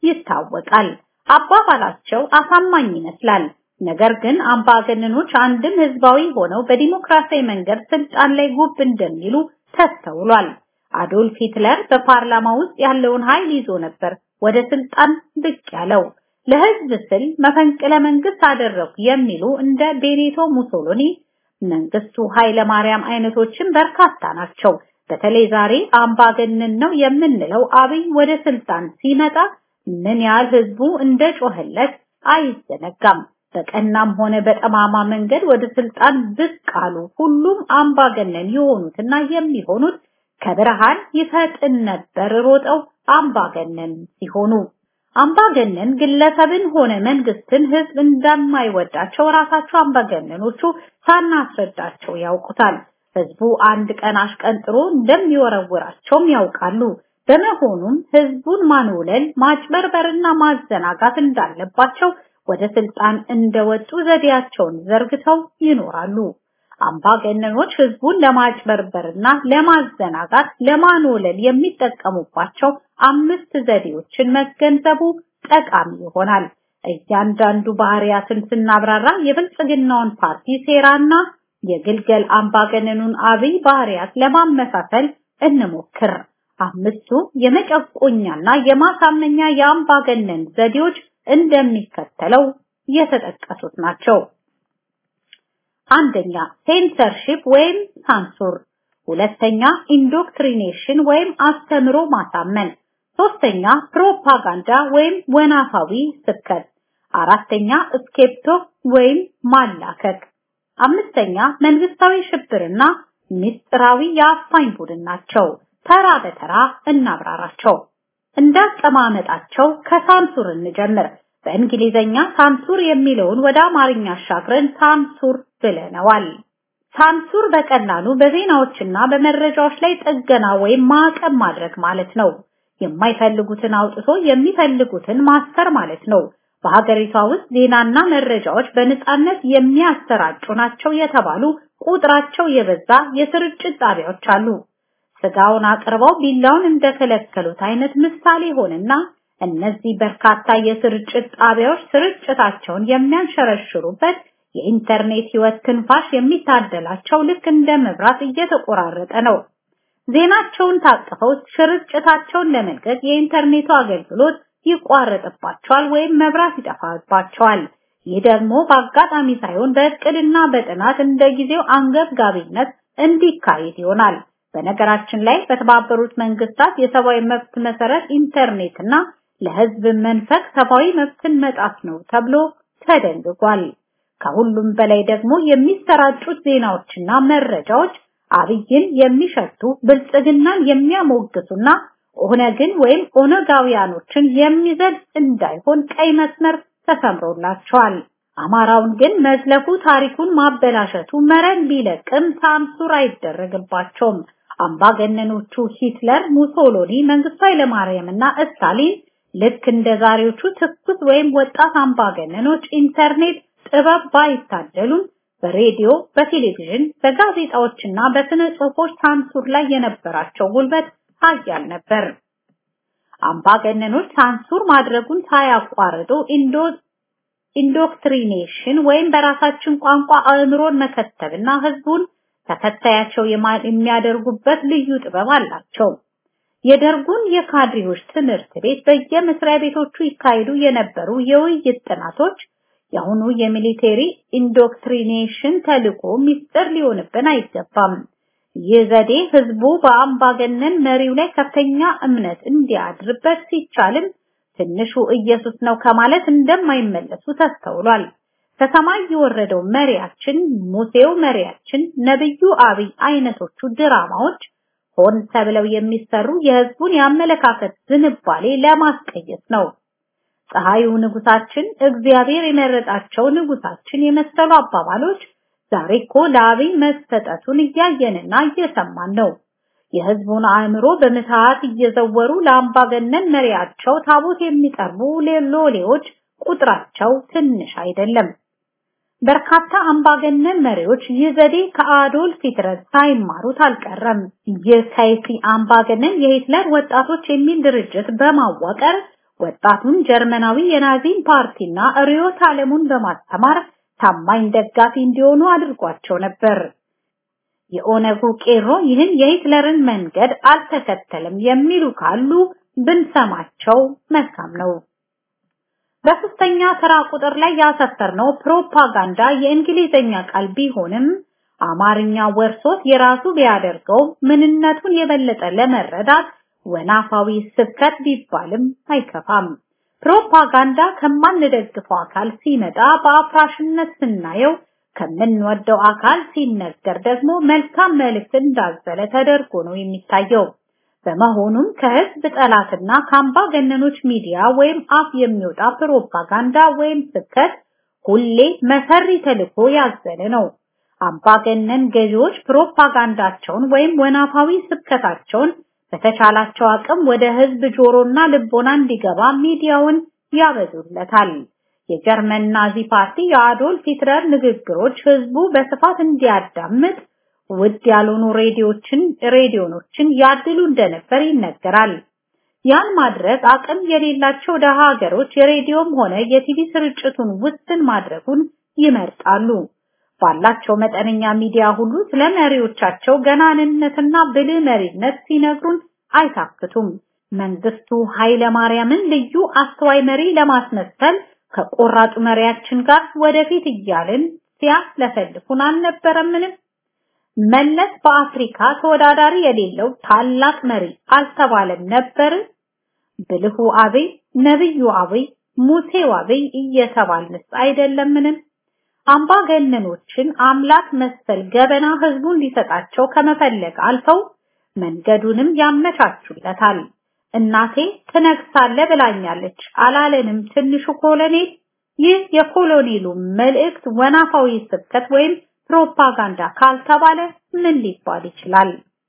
ይታወቃል። አባባላቸው አሳማኝ ይመስላል። ነገር ግን አምባገነኖች አንድም ህዝባዊ ሆነው በዲሞክራሲያዊ መንገድ ስልጣን ላይ ጉብ እንደሚሉ ተስተውሏል። አዶልፍ ሂትለር በፓርላማ ውስጥ ያለውን ኃይል ይዞ ነበር ወደ ስልጣን ብቅ ያለው። ለህዝብ ስል መፈንቅለ መንግስት አደረጉ የሚሉ እንደ ቤኔቶ ሙሶሎኒ፣ መንግስቱ ኃይለ ማርያም አይነቶችን በርካታ ናቸው። በተለይ ዛሬ አምባገነን ነው የምንለው አብይ ወደ ስልጣን ሲመጣ ምን ያህል ህዝቡ እንደጮህለት አይዘነጋም። በቀናም ሆነ በጠማማ መንገድ ወደ ስልጣን ብቅ አሉ። ሁሉም አምባገነን የሆኑትና የሚሆኑት ከብርሃን ይፈጥን ነበር ሮጠው አምባገነን ሲሆኑ አምባገነን ግለሰብን ሆነ መንግስትን ህዝብ እንደማይወዳቸው ራሳቸው አምባገነኖቹ ሳናስረዳቸው ያውቁታል። ህዝቡ አንድ ቀን አሽቀንጥሮ እንደሚወረውራቸውም ያውቃሉ። በመሆኑም ህዝቡን ማንውለል፣ ማጭበርበርና ማዘናጋት እንዳለባቸው ወደ ስልጣን እንደወጡ ዘዴያቸውን ዘርግተው ይኖራሉ። አምባገነኖች ህዝቡን ለማጭበርበርና ለማዘናጋት ለማንወለል የሚጠቀሙባቸው አምስት ዘዴዎችን መገንዘቡ ጠቃሚ ይሆናል። እያንዳንዱ ባህሪያትን ስናብራራ የብልጽግናውን ፓርቲ ሴራና የግልገል አምባገነኑን አብይ ባህሪያት ለማመሳሰል እንሞክር። አምስቱ የመጨቆኛና የማሳመኛ የአምባገነን ዘዴዎች እንደሚከተለው የተጠቀሱት ናቸው። አንደኛ ሴንሰርሺፕ ወይም ሳንሱር፣ ሁለተኛ ኢንዶክትሪኔሽን ወይም አስተምሮ ማሳመን፣ ሶስተኛ ፕሮፓጋንዳ ወይም ወናፋዊ ስብከት፣ አራተኛ ስኬፕቶ ወይም ማላከክ፣ አምስተኛ መንግስታዊ ሽብርና ምስጢራዊ የአፋኝ ቡድን ናቸው። ተራ በተራ እናብራራቸው። እንዳቀማመጣቸው ከሳንሱር እንጀምር። በእንግሊዘኛ ሳንሱር የሚለውን ወደ አማርኛ አሻግረን ሳንሱር ብለነዋል። ሳንሱር በቀላሉ በዜናዎችና በመረጃዎች ላይ ጥገና ወይም ማዕቀብ ማድረግ ማለት ነው። የማይፈልጉትን አውጥቶ የሚፈልጉትን ማስተር ማለት ነው። በሀገሪቷ ውስጥ ዜናና መረጃዎች በነጻነት የሚያሰራጩ ናቸው የተባሉ ቁጥራቸው የበዛ የስርጭት ጣቢያዎች አሉ። ስጋውን አቅርበው ቢላውን እንደከለከሉት አይነት ምሳሌ ሆነና እነዚህ በርካታ የስርጭት ጣቢያዎች ስርጭታቸውን የሚያንሸረሽሩበት የኢንተርኔት ህይወት ትንፋሽ የሚታደላቸው ልክ እንደ መብራት እየተቆራረጠ ነው። ዜናቸውን ታቅፈው ስርጭታቸውን ለመልቀቅ የኢንተርኔቱ አገልግሎት ይቋረጥባቸዋል ወይም መብራት ይጠፋባቸዋል። ይህ ደግሞ በአጋጣሚ ሳይሆን በእቅድና በጥናት እንደ ጊዜው አንገብጋቢነት እንዲካሄድ ይሆናል። በነገራችን ላይ በተባበሩት መንግስታት የሰብአዊ መብት መሰረት ኢንተርኔትና ለህዝብ መንፈቅ ሰብአዊ መብትን መጣስ ነው ተብሎ ተደንግጓል። ከሁሉም በላይ ደግሞ የሚሰራጩት ዜናዎችና መረጃዎች አብይን የሚሸቱ ብልጽግናን የሚያሞግሱና ኦነግን ወይም ኦነጋውያኖችን የሚዘል እንዳይሆን ቀይ መስመር ተሰምሮላቸዋል። አማራውን ግን መዝለፉ ታሪኩን ማበላሸቱ መረን ቢለቅም ሳንሱር አይደረግባቸውም። አምባገነኖቹ ሂትለር፣ ሙሶሎኒ፣ መንግስቱ ኃይለማርያም እና ስታሊን ልክ እንደ ዛሬዎቹ ትኩስ ወይም ወጣት አምባገነኖች ኢንተርኔት ጥበብ ባይታደሉም በሬዲዮ፣ በቴሌቪዥን፣ በጋዜጣዎችና በስነ ጽሁፎች ሳንሱር ላይ የነበራቸው ጉልበት ኃያል ነበር። አምባገነኖች ሳንሱር ማድረጉን ሳያቋርጡ ኢንዶ ኢንዶክትሪኔሽን ወይም በራሳችን ቋንቋ አእምሮን መከተብና ህዝቡን ተከታያቸው የሚያደርጉበት ልዩ ጥበብ አላቸው። የደርጉን የካድሬዎች ትምህርት ቤት በየመስሪያ ቤቶቹ ይካሄዱ የነበሩ የውይይት ጥናቶች የአሁኑ የሚሊቴሪ ኢንዶክትሪኔሽን ተልዕኮ ሚስጥር ሊሆንብን አይገባም። ይህ ዘዴ ህዝቡ በአምባገነን መሪው ላይ ከፍተኛ እምነት እንዲያድርበት ሲቻልም ትንሹ ኢየሱስ ነው ከማለት እንደማይመለሱ ተስተውሏል። ከሰማይ የወረደው መሪያችን፣ ሙሴው መሪያችን፣ ነብዩ አብይ አይነቶቹ ድራማዎች ሆን ተብለው የሚሰሩ የህዝቡን የአመለካከት ዝንባሌ ለማስቀየስ ነው። ፀሐዩ ንጉሳችን፣ እግዚአብሔር የመረጣቸው ንጉሳችን የመሰሉ አባባሎች ዛሬ እኮ ለአብይ መሰጠቱን እያየንና እየሰማን ነው። የህዝቡን አእምሮ በምትሃት እየዘወሩ ለአምባገነን መሪያቸው ታቦት የሚጠርቡ ሎሌዎች ቁጥራቸው ትንሽ አይደለም። በርካታ አምባገነን መሪዎች ይህ ዘዴ ከአዶልፍ ሂትለር ሳይማሩት አልቀረም። ይህ ከይሲ አምባገነን የሂትለር ወጣቶች የሚል ድርጅት በማዋቀር ወጣቱን ጀርመናዊ የናዚን ፓርቲና ርዕዮተ ዓለሙን በማስተማር ታማኝ ደጋፊ እንዲሆኑ አድርጓቸው ነበር። የኦነጉ ቄሮ ይህን የሂትለርን መንገድ አልተከተለም የሚሉ ካሉ ብንሰማቸው መልካም ነው። በሶስተኛ ተራ ቁጥር ላይ ያሰፈርነው ፕሮፓጋንዳ የእንግሊዘኛ ቃል ቢሆንም አማርኛ ወርሶት የራሱ ቢያደርገው ምንነቱን የበለጠ ለመረዳት ወናፋዊ ስብከት ቢባልም አይከፋም። ፕሮፓጋንዳ ከማንደግፈው አካል ሲመጣ በአፍራሽነት ስናየው ከምንወደው አካል ሲነገር ደግሞ መልካም መልእክት እንዳዘለ ተደርጎ ነው የሚታየው። በመሆኑም ከህዝብ ጠላትና ከአምባገነኖች ሚዲያ ወይም አፍ የሚወጣ ፕሮፓጋንዳ ወይም ስብከት ሁሌ መሰሪ ተልዕኮ ያዘለ ነው። አምባገነን ገዢዎች ፕሮፓጋንዳቸውን ወይም ወናፋዊ ስብከታቸውን በተቻላቸው አቅም ወደ ህዝብ ጆሮና ልቦና እንዲገባ ሚዲያውን ያበዙለታል። የጀርመን ናዚ ፓርቲ የአዶልፍ ሂትለር ንግግሮች ህዝቡ በስፋት እንዲያዳምጥ ውድ ያልሆኑ ሬዲዮችን ሬዲዮኖችን ያድሉ እንደነበር ይነገራል። ያን ማድረግ አቅም የሌላቸው ደሃ ሀገሮች የሬዲዮም ሆነ የቲቪ ስርጭቱን ውስን ማድረጉን ይመርጣሉ። ባላቸው መጠነኛ ሚዲያ ሁሉ ስለ መሪዎቻቸው ገናንነትና ብልህ መሪነት ሲነግሩን አይታክቱም። መንግስቱ ኃይለ ማርያምን ልዩ አስተዋይ መሪ ለማስመሰል ከቆራጡ መሪያችን ጋር ወደፊት እያልን ሲያስለፈልፉን አልነበረምን? መለስ በአፍሪካ ተወዳዳሪ የሌለው ታላቅ መሪ አልተባለም ነበር? ብልሁ አብይ፣ ነብዩ አብይ፣ ሙሴው አብይ እየተባልንስ አይደለምን? አምባገነኖችን አምላክ መሰል ገበና ህዝቡ እንዲሰጣቸው ከመፈለግ አልፈው መንገዱንም ያመቻቹለታል። እናቴ ትነግሳለ ብላኛለች አላለንም ትንሹ ኮሎኔል። ይህ የኮሎኔሉ መልእክት ወናፋዊ ስብከት ወይም ፕሮፓጋንዳ ካልተባለ ምን ሊባል ይችላል?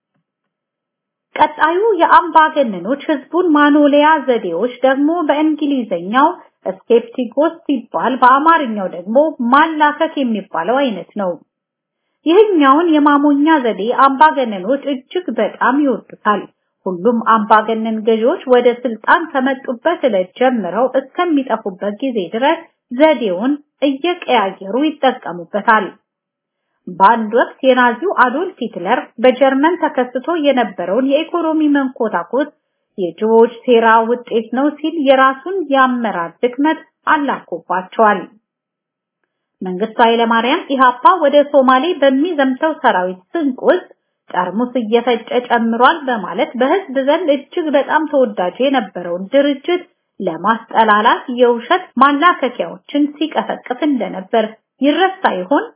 ቀጣዩ የአምባገነኖች ህዝቡን ማኖሊያ ዘዴዎች ደግሞ በእንግሊዘኛው ስኬፕቲጎስ ሲባል በአማርኛው ደግሞ ማላከክ የሚባለው አይነት ነው። ይህኛውን የማሞኛ ዘዴ አምባገነኖች እጅግ በጣም ይወዱታል። ሁሉም አምባገነን ገዢዎች ወደ ስልጣን ከመጡበት ዕለት ጀምረው እስከሚጠፉበት ጊዜ ድረስ ዘዴውን እየቀያየሩ ይጠቀሙበታል። በአንድ ወቅት የናዚው አዶልፍ ሂትለር በጀርመን ተከስቶ የነበረውን የኢኮኖሚ መንኮታኮት የጅቦች ሴራ ውጤት ነው ሲል የራሱን የአመራር ድክመት አላኮባቸዋል። መንግስቱ ኃይለማርያም ኢሃፓ ወደ ሶማሌ በሚዘምተው ሰራዊት ስንቅ ውስጥ ጠርሙስ እየፈጨ ጨምሯል በማለት በህዝብ ዘንድ እጅግ በጣም ተወዳጅ የነበረውን ድርጅት ለማስጠላላት የውሸት ማላከኪያዎችን ሲቀሰቅስ እንደነበር ይረሳ ይሆን?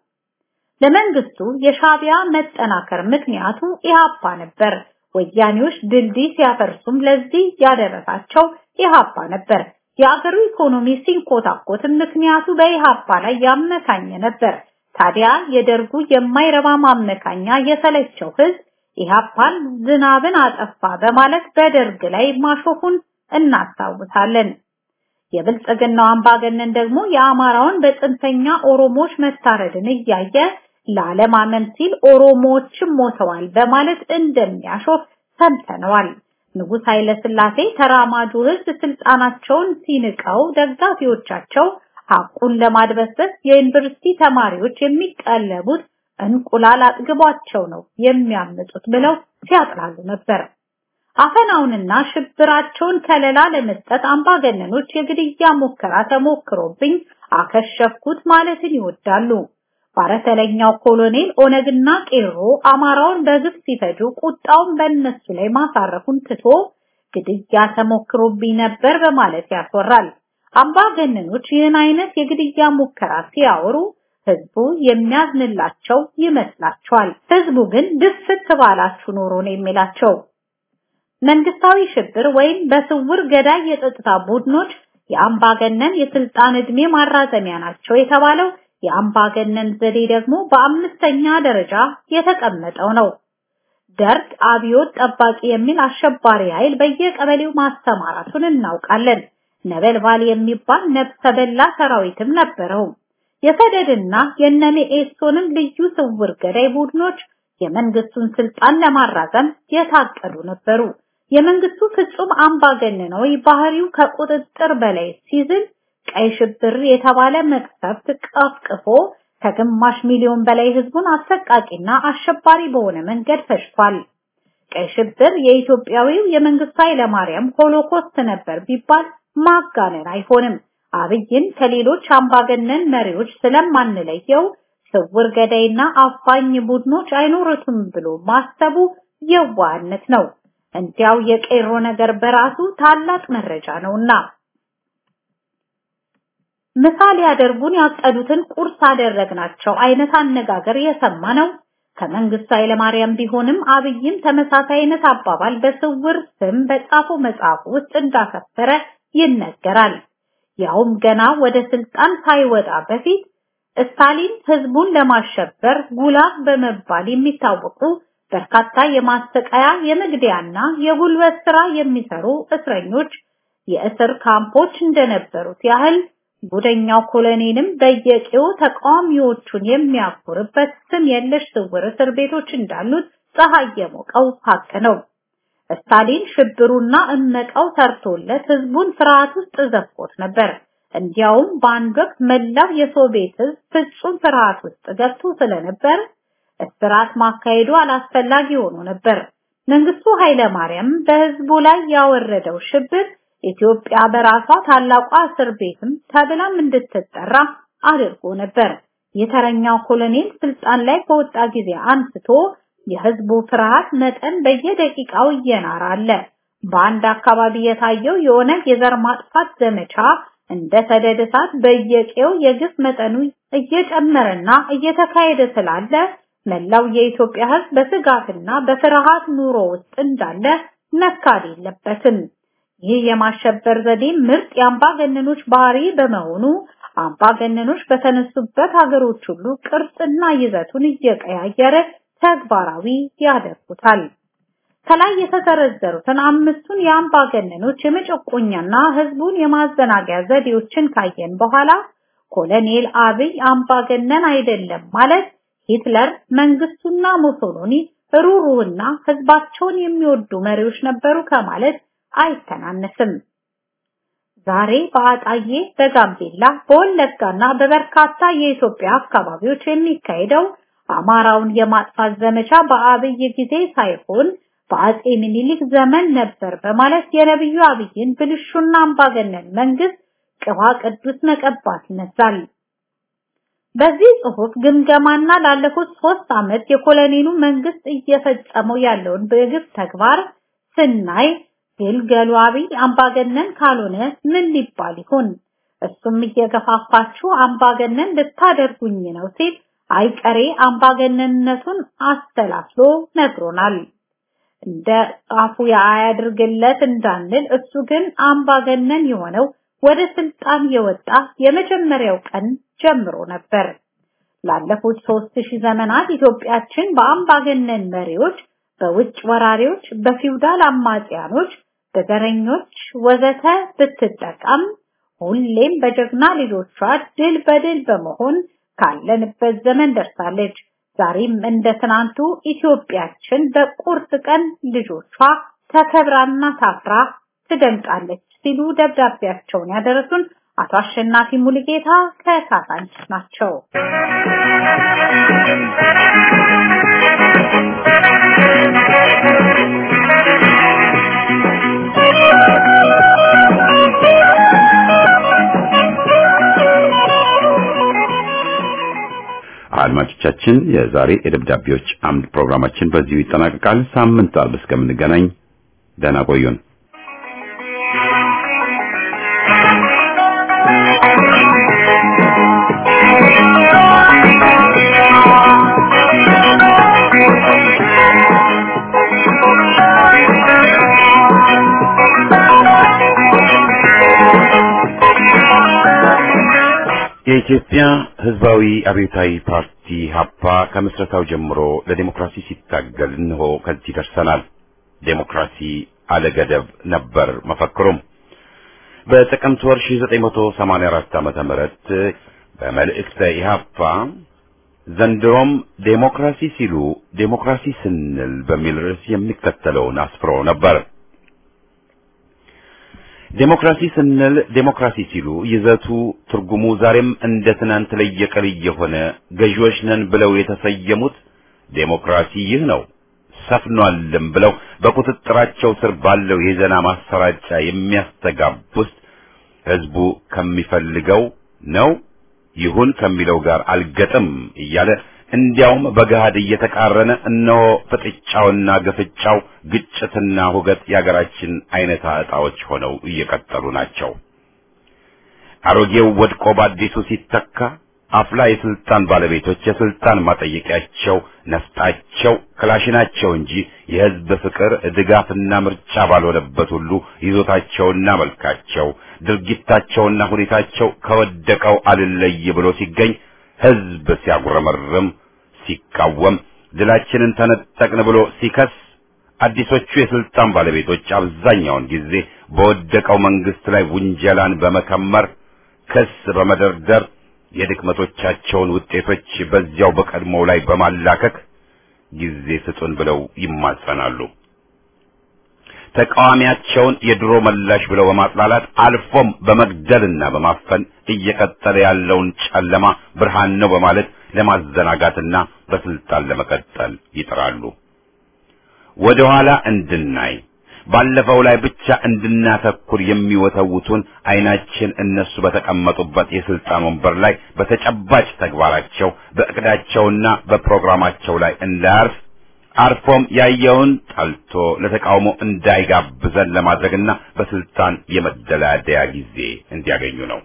ለመንግስቱ የሻቢያ መጠናከር ምክንያቱ ኢሃፓ ነበር። ወያኔዎች ድልድይ ሲያፈርሱም ለዚህ ያደረሳቸው ኢሃፓ ነበር። የአገሩ ኢኮኖሚ ሲንኮታኮትም ምክንያቱ በኢሃፓ ላይ ያመካኘ ነበር። ታዲያ የደርጉ የማይረባ ማመካኛ የተለቸው ህዝብ ኢሃፓን ዝናብን አጠፋ በማለት በደርግ ላይ ማሾፉን እናስታውሳለን። የብልጽግናው አምባገነን ደግሞ የአማራውን በጽንፈኛ ኦሮሞዎች መታረድን እያየ ላለማመን ሲል ኦሮሞዎችም ሞተዋል በማለት እንደሚያሾፍ ሰምተነዋል። ንጉሥ ኃይለ ሥላሴ ተራማጁ ህዝብ ስልጣናቸውን ሲንቀው ደጋፊዎቻቸው ሐቁን ለማድበስበስ የዩኒቨርሲቲ ተማሪዎች የሚቀለቡት እንቁላል አጥግቧቸው ነው የሚያምጡት ብለው ሲያጥላሉ ነበር። አፈናውንና ሽብራቸውን ከለላ ለመስጠት አምባገነኖች የግድያ ሙከራ ተሞክሮብኝ አከሸፍኩት ማለትን ይወዳሉ። ባረተለኛው ኮሎኔል ኦነግና ቄሮ አማራውን በግፍ ሲፈጁ ቁጣውን በእነሱ ላይ ማሳረፉን ትቶ ግድያ ተሞክሮብኝ ነበር በማለት ያስወራል። አምባገነኖች ይህን አይነት የግድያ ሙከራ ሲያወሩ ህዝቡ የሚያዝንላቸው ይመስላቸዋል። ህዝቡ ግን ድፍት ባላችሁ ኖሮ ነው የሚላቸው። መንግስታዊ ሽብር ወይም በስውር ገዳይ የጸጥታ ቡድኖች የአምባገነን የስልጣን ዕድሜ ማራዘሚያ ናቸው የተባለው የአምባገነን ዘዴ ደግሞ በአምስተኛ ደረጃ የተቀመጠው ነው። ደርግ አብዮት ጠባቂ የሚል አሸባሪ ኃይል በየቀበሌው ማስተማራቱን እናውቃለን። ነበልባል የሚባል ነፍሰ በላ ሰራዊትም ነበረው። የሰደድና የነሜኤሶንም ልዩ ስውር ገዳይ ቡድኖች የመንግስቱን ስልጣን ለማራዘም የታቀዱ ነበሩ። የመንግስቱ ፍጹም አምባገነናዊ ባህሪው ከቁጥጥር በላይ ሲዝል ቀይ ሽብር የተባለ መቅሰፍት ቀፍቅፎ ከግማሽ ሚሊዮን በላይ ህዝቡን አሰቃቂና አሸባሪ በሆነ መንገድ ፈጅቷል። ቀይ ሽብር የኢትዮጵያዊው የመንግስቱ ኃይለማርያም ሆሎኮስት ነበር ቢባል ማጋነን አይሆንም። አብይን ከሌሎች አምባገነን መሪዎች ስለማንለየው ስውር ገዳይና አፋኝ ቡድኖች አይኖሩትም ብሎ ማሰቡ የዋህነት ነው። እንዲያው የቄሮ ነገር በራሱ ታላቅ መረጃ ነውና ምሳሌ ያደርጉን ያቀዱትን ቁርስ አደረግናቸው አይነት አነጋገር የሰማ ነው። ከመንግስቱ ኃይለማርያም ቢሆንም አብይም ተመሳሳይ አይነት አባባል በስውር ስም በጻፈው መጽሐፍ ውስጥ እንዳሰፈረ ይነገራል። ያውም ገና ወደ ስልጣን ሳይወጣ በፊት ስታሊን ህዝቡን ለማሸበር ጉላግ በመባል የሚታወቁ በርካታ የማሰቃያ የመግደያና የጉልበት ስራ የሚሰሩ እስረኞች የእስር ካምፖች እንደነበሩት ያህል ጉደኛው ኮሎኔልም በየቂው ተቃዋሚዎቹን የሚያኩርበት ስም የለሽ ስውር እስር ቤቶች እንዳሉት ፀሐይ የሞቀው ሀቅ ነው። ስታሊን ሽብሩና እመቃው ሰርቶለት ህዝቡን ፍርሃት ውስጥ ዘፍቆት ነበር። እንዲያውም በአንድ ወቅት መላው የሶቪየት ህዝብ ፍጹም ፍርሃት ውስጥ ገብቶ ስለነበር እስራት ማካሄዱ አላስፈላጊ ሆኖ ነበር። መንግስቱ ኃይለማርያም በህዝቡ ላይ ያወረደው ሽብር ኢትዮጵያ በራሷ ታላቋ እስር ቤትም ተብላም እንድትጠራ አድርጎ ነበር። የተረኛው ኮሎኔል ስልጣን ላይ ከወጣ ጊዜ አንስቶ የህዝቡ ፍርሃት መጠን በየደቂቃው እየናረ አለ። በአንድ አካባቢ የታየው የኦነግ የዘር ማጥፋት ዘመቻ እንደ ሰደድ እሳት በየቄው የግፍ መጠኑ እየጨመረና እየተካሄደ ስላለ መላው የኢትዮጵያ ህዝብ በስጋትና በፍርሃት ኑሮ ውስጥ እንዳለ መካድ የለበትም። ይህ የማሸበር ዘዴ ምርጥ የአምባገነኖች ባህሪ በመሆኑ አምባገነኖች በተነሱበት ሀገሮች ሁሉ ቅርጽና ይዘቱን እየቀያየረ ተግባራዊ ያደርጉታል። ከላይ የተዘረዘሩትን አምስቱን የአምባገነኖች የመጨቆኛና ህዝቡን የማዘናጊያ ዘዴዎችን ካየን በኋላ ኮሎኔል አብይ አምባገነን አይደለም ማለት ሂትለር፣ መንግስቱና ሙሶሎኒ ሩሩህና ህዝባቸውን የሚወዱ መሪዎች ነበሩ ከማለት አይተናነስም። ዛሬ በአጣዬ፣ በጋምቤላ፣ በወለጋና በበርካታ የኢትዮጵያ አካባቢዎች የሚካሄደው አማራውን የማጥፋት ዘመቻ በአብይ ጊዜ ሳይሆን በአጼ ምኒልክ ዘመን ነበር በማለት የነብዩ አብይን ብልሹና አምባገነን መንግስት ቅባ ቅዱስ መቀባት ይነሳል። በዚህ ጽሁፍ ግምገማና ላለፉት ሶስት ዓመት የኮሎኔሉ መንግስት እየፈጸመው ያለውን በግፍ ተግባር ስናይ ግልገሉ አብይ አምባገነን ካልሆነ ምን ሊባል ይሆን? እሱም እየገፋፋችሁ አምባገነን ልታደርጉኝ ነው ሲል አይቀሬ አምባገነንነቱን አስተላስሎ ነግሮናል። እንደ ጻፉ ያያድርግለት እንዳንል እሱ ግን አምባገነን የሆነው ወደ ስልጣን የወጣ የመጀመሪያው ቀን ጀምሮ ነበር። ላለፉት ሦስት ሺህ ዘመናት ኢትዮጵያችን በአምባገነን መሪዎች፣ በውጭ ወራሪዎች፣ በፊውዳል አማጽያኖች፣ በዘረኞች ወዘተ ብትጠቀም ሁሌም በጀግና ልጆቿ ድል በድል በመሆን ካለንበት ዘመን ደርሳለች። ዛሬም እንደ ትናንቱ ኢትዮጵያችን በቁርጥ ቀን ልጆቿ ተከብራና ታፍራ ትደምቃለች ሲሉ ደብዳቤያቸውን ያደረሱን አቶ አሸናፊ ሙሉጌታ ከካሳንችስ ናቸው። አድማጮቻችን የዛሬ የደብዳቤዎች አምድ ፕሮግራማችን በዚሁ ይጠናቀቃል። ሳምንት አርብ እስከምንገናኝ ደህና ቆዩን። የኢትዮጵያ ሕዝባዊ አብዮታዊ ፓርቲ ሀፓ ከምስረታው ጀምሮ ለዲሞክራሲ ሲታገል እንሆ ከዚህ ደርሰናል። ዴሞክራሲ አለገደብ ነበር መፈክሩም። በጥቅምት ወር 1984 ዓመተ ምህረት በመልእክተ ኢህአፓ ዘንድሮም ዴሞክራሲ ሲሉ ዴሞክራሲ ስንል በሚል ርዕስ የሚከተለውን አስፍሮ ነበር። ዴሞክራሲ ስንል ዴሞክራሲ ሲሉ ይዘቱ ትርጉሙ ዛሬም እንደ ትናንት ለየቀል የሆነ ገዢዎች ነን ብለው የተሰየሙት ዴሞክራሲ ይህ ነው ሰፍኗልም ብለው በቁጥጥራቸው ስር ባለው የዜና ማሰራጫ የሚያስተጋቡት ህዝቡ ከሚፈልገው ነው ይሁን ከሚለው ጋር አልገጥም እያለ እንዲያውም በገሃድ እየተቃረነ እነሆ ፍጥጫውና ግፍጫው ግጭትና ሁገት የአገራችን አይነታ ዕጣዎች ሆነው እየቀጠሉ ናቸው። አሮጌው ወድቆ በአዲሱ ሲተካ አፍላ የስልጣን ባለቤቶች የስልጣን ማጠየቂያቸው ነፍጣቸው ክላሽናቸው እንጂ የህዝብ ፍቅር ድጋፍና ምርጫ ባልሆነበት ሁሉ ይዞታቸውና መልካቸው ድርጊታቸውና ሁኔታቸው ከወደቀው አልለይ ብሎ ሲገኝ ህዝብ ሲያጉረመርም ሲቃወም ድላችንን ተነጠቅን ብሎ ሲከስ አዲሶቹ የስልጣን ባለቤቶች አብዛኛውን ጊዜ በወደቀው መንግስት ላይ ውንጀላን በመከመር ክስ በመደርደር የድክመቶቻቸውን ውጤቶች በዚያው በቀድሞው ላይ በማላከክ ጊዜ ስጡን ብለው ይማጸናሉ። ተቃዋሚያቸውን የድሮ መላሽ ብለው በማጥላላት አልፎም በመግደልና በማፈን እየቀጠለ ያለውን ጨለማ ብርሃን ነው በማለት ለማዘናጋትና በስልጣን ለመቀጠል ይጥራሉ። ወደ ኋላ እንድናይ ባለፈው ላይ ብቻ እንድናተኩር የሚወተውቱን አይናችን እነሱ በተቀመጡበት የስልጣን ወንበር ላይ በተጨባጭ ተግባራቸው በእቅዳቸውና በፕሮግራማቸው ላይ እንዳያርፍ አርፎም ያየውን ጠልቶ ለተቃውሞ እንዳይጋብዘን ለማድረግና በስልጣን የመደላደያ ጊዜ እንዲያገኙ ነው።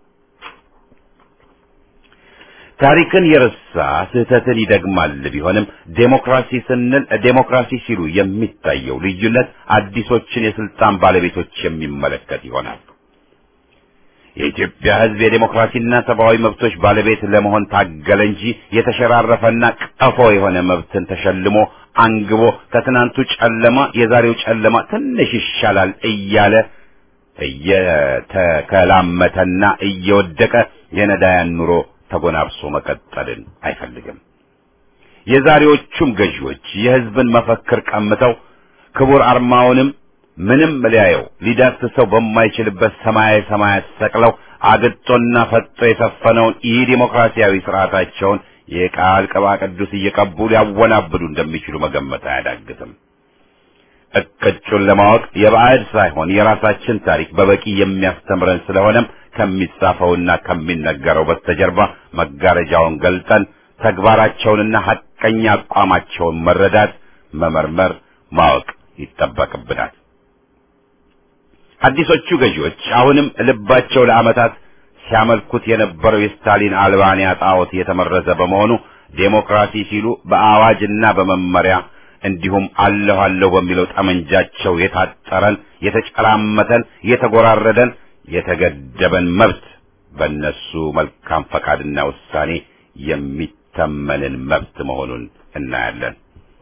ታሪክን የረሳ ስህተትን ይደግማል ቢሆንም ዴሞክራሲ ስንል ዴሞክራሲ ሲሉ የሚታየው ልዩነት አዲሶችን የስልጣን ባለቤቶች የሚመለከት ይሆናል። የኢትዮጵያ ሕዝብ የዴሞክራሲና ሰብአዊ መብቶች ባለቤት ለመሆን ታገለ እንጂ የተሸራረፈና ቀፎ የሆነ መብትን ተሸልሞ አንግቦ ከትናንቱ ጨለማ የዛሬው ጨለማ ትንሽ ይሻላል እያለ እየተከላመተና እየወደቀ የነዳያን ኑሮ ተጎናብሶ መቀጠልን አይፈልግም። የዛሬዎቹም ገዢዎች የሕዝብን መፈክር ቀምተው ክቡር አርማውንም ምንም ሊያየው ሊዳስሰው በማይችልበት ሰማያዊ ሰማያት ሰቅለው አግጦና ፈጦ የሰፈነውን ይህ ዴሞክራሲያዊ ስርዓታቸውን የቃል ቅባ ቅዱስ እየቀቡ ሊያወናብዱ እንደሚችሉ መገመት አያዳግትም። እቅጩን ለማወቅ የባዕድ ሳይሆን የራሳችን ታሪክ በበቂ የሚያስተምረን ስለሆነም ከሚጻፈውና ከሚነገረው በስተጀርባ መጋረጃውን ገልጠን ተግባራቸውንና ሐቀኛ አቋማቸውን መረዳት፣ መመርመር፣ ማወቅ ይጠበቅብናል። አዲሶቹ ገዢዎች አሁንም ልባቸው ለዓመታት ሲያመልኩት የነበረው የስታሊን አልባንያ ጣዖት የተመረዘ በመሆኑ ዴሞክራሲ ሲሉ በአዋጅና በመመሪያ እንዲሁም አለሁ አለሁ በሚለው ጠመንጃቸው የታጠረን የተጨራመተን የተጎራረደን የተገደበን መብት በእነሱ መልካም ፈቃድና ውሳኔ የሚተመንን መብት መሆኑን እናያለን።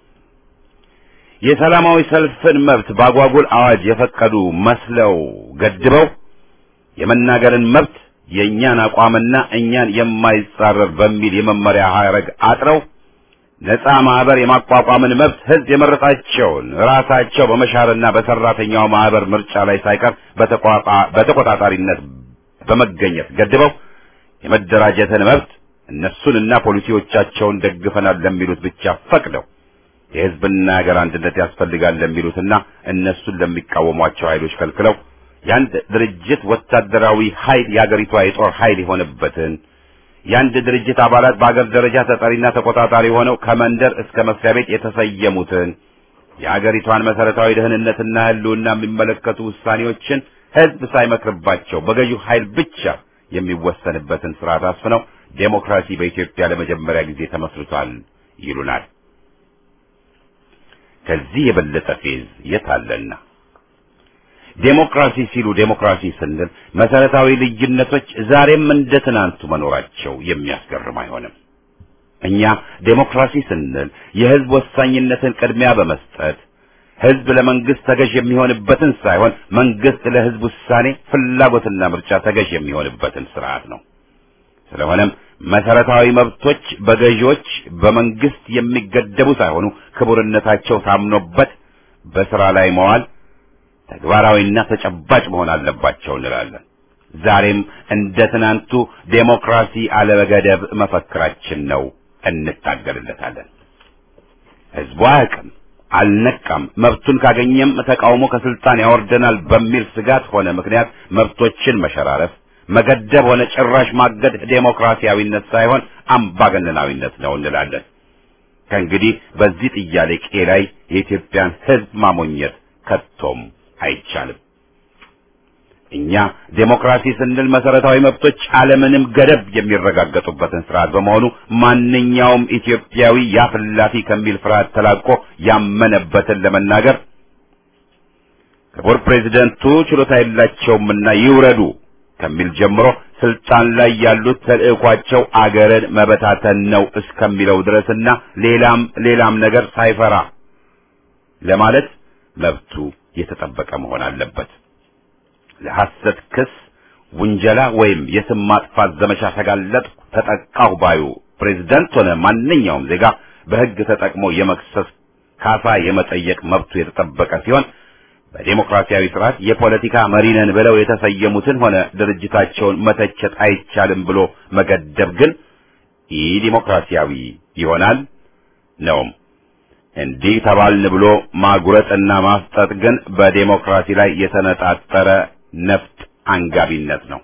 የሰላማዊ ሰልፍን መብት በአጓጉል አዋጅ የፈቀዱ መስለው ገድበው የመናገርን መብት የእኛን አቋምና እኛን የማይጻረር በሚል የመመሪያ ሐረግ አጥረው ነፃ ማህበር የማቋቋምን መብት ህዝብ የመረጣቸውን ራሳቸው በመሻርና በሰራተኛው ማህበር ምርጫ ላይ ሳይቀር በተቆጣጣሪነት በመገኘት ገድበው የመደራጀትን መብት እነሱንና ፖሊሲዎቻቸውን ደግፈናል ለሚሉት ብቻ ፈቅደው የህዝብና ሀገር አንድነት ያስፈልጋል ለሚሉትና እነሱን ለሚቃወሟቸው ኃይሎች ከልክለው የአንድ ድርጅት ወታደራዊ ኃይል የአገሪቷ የጦር ኃይል የሆነበትን የአንድ ድርጅት አባላት በአገር ደረጃ ተጠሪና ተቆጣጣሪ ሆነው ከመንደር እስከ መስሪያ ቤት የተሰየሙትን የአገሪቷን መሰረታዊ ደህንነትና ህልውና የሚመለከቱ ውሳኔዎችን ህዝብ ሳይመክርባቸው በገዢው ኃይል ብቻ የሚወሰንበትን ስርዓት አስፍነው ዴሞክራሲ በኢትዮጵያ ለመጀመሪያ ጊዜ ተመስርቷል ይሉናል። ከዚህ የበለጠ ፌዝ የት አለና? ዴሞክራሲ ሲሉ ዴሞክራሲ ስንል መሰረታዊ ልዩነቶች ዛሬም እንደ ትናንቱ መኖራቸው የሚያስገርም አይሆንም። እኛ ዴሞክራሲ ስንል የህዝብ ወሳኝነትን ቅድሚያ በመስጠት ህዝብ ለመንግስት ተገዥ የሚሆንበትን ሳይሆን መንግስት ለህዝብ ውሳኔ ፍላጎትና ምርጫ ተገዥ የሚሆንበትን ስርዓት ነው። ስለሆነም መሰረታዊ መብቶች በገዢዎች በመንግስት የሚገደቡ ሳይሆኑ ክቡርነታቸው ታምኖበት በስራ ላይ መዋል ተግባራዊና ተጨባጭ መሆን አለባቸው እንላለን። ዛሬም እንደ ትናንቱ ዴሞክራሲ አለበገደብ መፈክራችን ነው፣ እንታገልለታለን። ህዝቡ አያውቅም፣ አልነቃም፣ መብቱን ካገኘም ተቃውሞ ከስልጣን ያወርደናል በሚል ስጋት ሆነ ምክንያት መብቶችን መሸራረፍ፣ መገደብ ሆነ ጭራሽ ማገድ ዴሞክራሲያዊነት ሳይሆን አምባገነናዊነት ነው እንላለን። ከእንግዲህ በዚህ ጥያቄ ላይ የኢትዮጵያን ህዝብ ማሞኘት ከቶም አይቻልም። እኛ ዴሞክራሲ ስንል መሰረታዊ መብቶች አለምንም ገደብ የሚረጋገጡበትን ስርዓት በመሆኑ ማንኛውም ኢትዮጵያዊ ያፍላፊ ከሚል ፍርሃት ተላቆ ያመነበትን ለመናገር ክቡር ፕሬዚደንቱ ችሎታ የላቸውምና ይውረዱ ከሚል ጀምሮ ስልጣን ላይ ያሉት ተልዕኳቸው አገርን መበታተን ነው እስከሚለው ድረስና ሌላም ሌላም ነገር ሳይፈራ ለማለት መብቱ የተጠበቀ መሆን አለበት። ለሐሰት ክስ፣ ውንጀላ ወይም የስም ማጥፋት ዘመቻ ተጋለጥኩ፣ ተጠቃሁ ባዩ ፕሬዝዳንት ሆነ ማንኛውም ዜጋ በሕግ ተጠቅሞ የመክሰስ ካሳ የመጠየቅ መብቱ የተጠበቀ ሲሆን በዴሞክራሲያዊ ስርዓት የፖለቲካ መሪ ነን ብለው የተሰየሙትን ሆነ ድርጅታቸውን መተቸት አይቻልም ብሎ መገደብ ግን ኢ ዲሞክራሲያዊ ይሆናል ነውም። እንዲህ ተባልን ብሎ ማጉረጥና ማስጠጥ ግን በዴሞክራሲ ላይ የተነጣጠረ ነፍጥ አንጋቢነት ነው።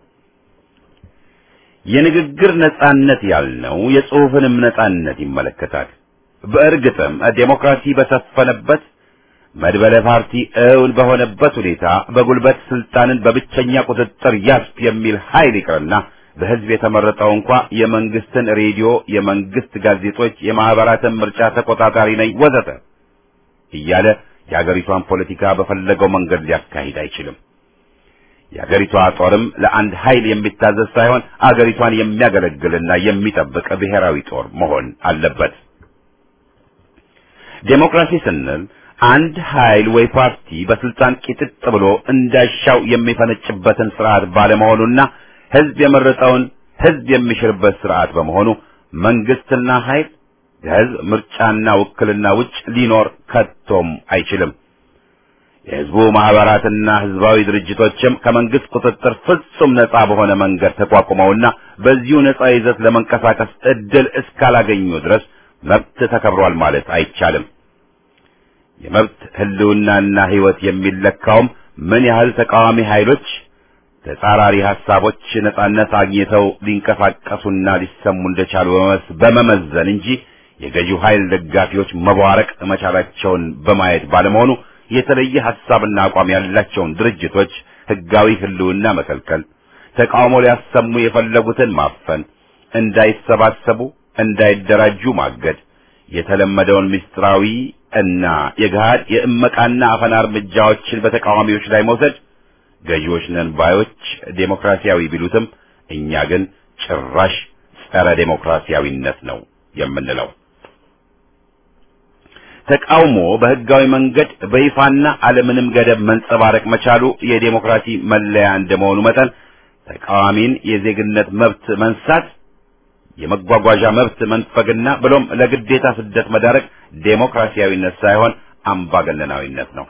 የንግግር ነጻነት ያልነው የጽሑፍንም ነጻነት ይመለከታል። በእርግጥም ዴሞክራሲ በሰፈነበት መድበለ ፓርቲ እውን በሆነበት ሁኔታ በጉልበት ስልጣንን በብቸኛ ቁጥጥር ያዝፍ የሚል ኃይል ይቅርና በህዝብ የተመረጠው እንኳ የመንግስትን ሬዲዮ፣ የመንግስት ጋዜጦች፣ የማህበራትን ምርጫ ተቆጣጣሪ ነኝ ወዘተ እያለ የአገሪቷን ፖለቲካ በፈለገው መንገድ ሊያካሂድ አይችልም። የአገሪቷ ጦርም ለአንድ ኃይል የሚታዘዝ ሳይሆን አገሪቷን የሚያገለግልና የሚጠብቅ ብሔራዊ ጦር መሆን አለበት። ዴሞክራሲ ስንል አንድ ኃይል ወይ ፓርቲ በስልጣን ቂጥጥ ብሎ እንዳሻው የሚፈነጭበትን ስርዓት ባለመሆኑና ህዝብ የመረጠውን ህዝብ የሚሽርበት ስርዓት በመሆኑ መንግስትና ኃይል ከህዝብ ምርጫና ውክልና ውጭ ሊኖር ከቶም አይችልም። የህዝቡ ማህበራትና ህዝባዊ ድርጅቶችም ከመንግስት ቁጥጥር ፍጹም ነጻ በሆነ መንገድ ተቋቁመውና በዚሁ ነጻ ይዘት ለመንቀሳቀስ እድል እስካላገኙ ድረስ መብት ተከብሯል ማለት አይቻልም። የመብት ህልውናና ህይወት የሚለካውም ምን ያህል ተቃዋሚ ኃይሎች ተጻራሪ ሐሳቦች ነጻነት አግኝተው ሊንቀሳቀሱና ሊሰሙ እንደቻሉ በመመዘን እንጂ የገዢው ኃይል ደጋፊዎች መቧረቅ መቻላቸውን በማየት ባለመሆኑ የተለየ ሐሳብና አቋም ያላቸውን ድርጅቶች ህጋዊ ህልውና መከልከል፣ ተቃውሞ ሊያሰሙ የፈለጉትን ማፈን፣ እንዳይሰባሰቡ፣ እንዳይደራጁ ማገድ፣ የተለመደውን ምስጢራዊ እና የገሃድ የእመቃና አፈና እርምጃዎችን በተቃዋሚዎች ላይ መውሰድ ገዢዎች ነን ባዮች ዴሞክራሲያዊ ቢሉትም እኛ ግን ጭራሽ ጸረ ዴሞክራሲያዊነት ነው የምንለው። ተቃውሞ በህጋዊ መንገድ በይፋና አለምንም ገደብ መንጸባረቅ መቻሉ የዴሞክራሲ መለያ እንደመሆኑ መጠን ተቃዋሚን የዜግነት መብት መንሳት፣ የመጓጓዣ መብት መንፈግና ብሎም ለግዴታ ስደት መዳረግ ዴሞክራሲያዊነት ሳይሆን አምባገነናዊነት ነው።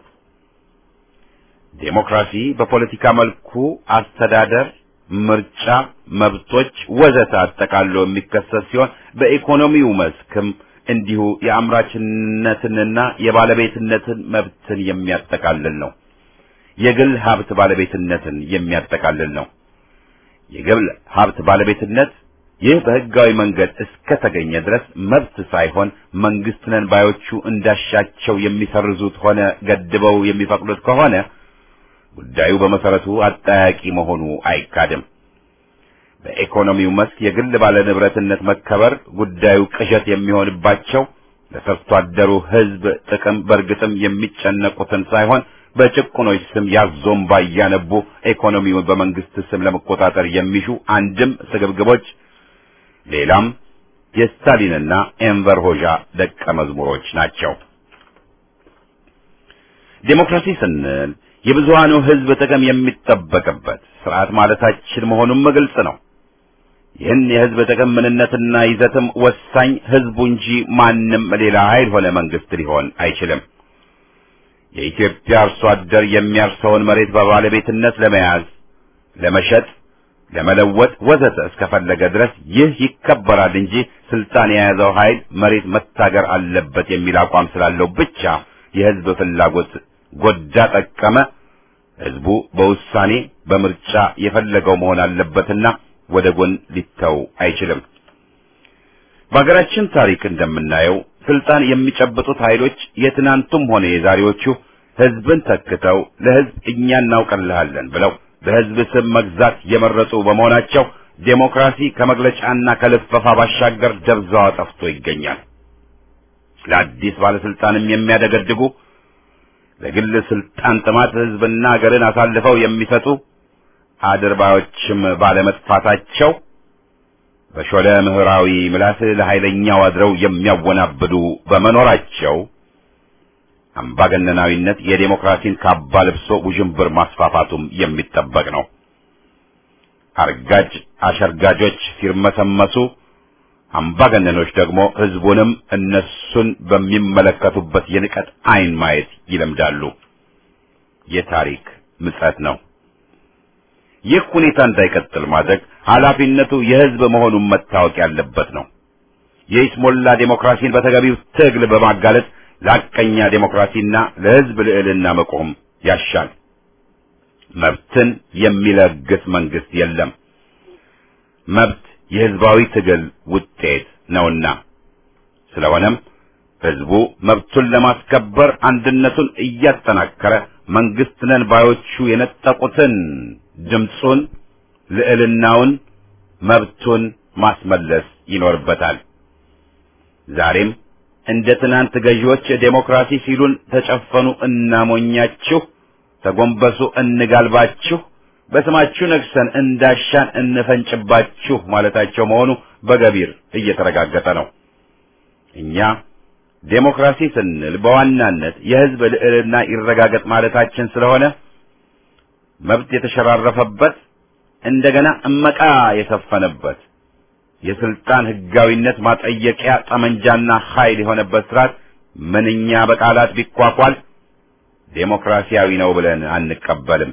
ዴሞክራሲ በፖለቲካ መልኩ አስተዳደር፣ ምርጫ፣ መብቶች ወዘተ አጠቃሎ የሚከሰት ሲሆን በኢኮኖሚው መስክም እንዲሁ የአምራችነትንና የባለቤትነትን መብትን የሚያጠቃልል ነው። የግል ሀብት ባለቤትነትን የሚያጠቃልል ነው። የግል ሀብት ባለቤትነት ይህ በህጋዊ መንገድ እስከ ተገኘ ድረስ መብት ሳይሆን መንግስት ነን ባዮቹ እንዳሻቸው የሚሰርዙት ሆነ ገድበው የሚፈቅዱት ከሆነ ጉዳዩ በመሰረቱ አጠያቂ መሆኑ አይካድም። በኢኮኖሚው መስክ የግል ባለ ንብረትነት መከበር ጉዳዩ ቅዠት የሚሆንባቸው ለሰርቶ አደሩ ህዝብ ጥቅም በእርግጥም የሚጨነቁትን ሳይሆን በጭቁኖች ስም ያዞምባ እያነቡ ኢኮኖሚውን በመንግስት ስም ለመቆጣጠር የሚሹ አንድም ስግብግቦች፣ ሌላም የስታሊንና ኤንቨር ሆዣ ደቀ መዝሙሮች ናቸው። ዴሞክራሲ ስንል የብዙሃኑ ህዝብ ጥቅም የሚጠበቅበት ስርዓት ማለታችን መሆኑም ግልጽ ነው። ይህን የህዝብ ጥቅም ምንነትና ይዘትም ወሳኝ ህዝቡ እንጂ ማንም ሌላ ኃይል ሆነ መንግስት ሊሆን አይችልም። የኢትዮጵያ አርሶ አደር የሚያርሰውን መሬት በባለቤትነት ለመያዝ፣ ለመሸጥ፣ ለመለወጥ ወዘተ እስከፈለገ ድረስ ይህ ይከበራል እንጂ ስልጣን የያዘው ኃይል መሬት መታገር አለበት የሚል አቋም ስላለው ብቻ የህዝብ ፍላጎት ጎዳ ጠቀመ ህዝቡ በውሳኔ በምርጫ የፈለገው መሆን አለበትና ወደ ጎን ሊተው አይችልም። በሀገራችን ታሪክ እንደምናየው ስልጣን የሚጨብጡት ኃይሎች የትናንቱም ሆነ የዛሬዎቹ ህዝብን ተክተው ለህዝብ እኛ እናውቅልሃለን ብለው በህዝብ ስም መግዛት የመረጡ በመሆናቸው ዴሞክራሲ ከመግለጫና ከልፈፋ ባሻገር ደብዛዋ ጠፍቶ ይገኛል። ለአዲስ ባለስልጣንም የሚያደገድጉ ለግል ስልጣን ጥማት ህዝብና ሀገርን አሳልፈው የሚሰጡ አድርባዮችም ባለመጥፋታቸው በሾለ ምህራዊ ምላስ ለኃይለኛው አድረው የሚያወናብዱ በመኖራቸው አምባገነናዊነት የዴሞክራሲን ካባ ለብሶ ውዥንብር ማስፋፋቱም የሚጠበቅ ነው። አርጋጅ አሸርጋጆች ሲርመሰመሱ፣ አምባገነኖች ደግሞ ህዝቡንም እነሱን በሚመለከቱበት የንቀት አይን ማየት ይለምዳሉ። የታሪክ ምጸት ነው። ይህ ሁኔታ እንዳይቀጥል ማድረግ ኃላፊነቱ የህዝብ መሆኑን መታወቅ ያለበት ነው። የኢስሞላ ዴሞክራሲን በተገቢው ትግል በማጋለጥ ለሐቀኛ ዴሞክራሲና ለህዝብ ልዕልና መቆም ያሻል። መብትን የሚለግስ መንግስት የለም። መብት የህዝባዊ ትግል ውጤት ነውና ስለሆነም ህዝቡ መብቱን ለማስከበር አንድነቱን እያጠናከረ መንግስት ነን ባዮቹ የነጠቁትን ድምፁን፣ ልዕልናውን፣ መብቱን ማስመለስ ይኖርበታል። ዛሬም እንደ ትናንት ገዢዎች ዴሞክራሲ ሲሉን ተጨፈኑ እናሞኛችሁ፣ ተጎንበሱ እንጋልባችሁ፣ በስማችሁ ነግሰን እንዳሻን እንፈንጭባችሁ ማለታቸው መሆኑ በገቢር እየተረጋገጠ ነው። እኛ ዴሞክራሲ ስንል በዋናነት የህዝብ ልዕልና ይረጋገጥ ማለታችን ስለሆነ መብት የተሸራረፈበት እንደገና እመቃ የሰፈነበት የስልጣን ህጋዊነት ማጠየቂያ ጠመንጃና ኃይል የሆነበት ስርዓት ምንኛ በቃላት ቢኳኳል ዴሞክራሲያዊ ነው ብለን አንቀበልም።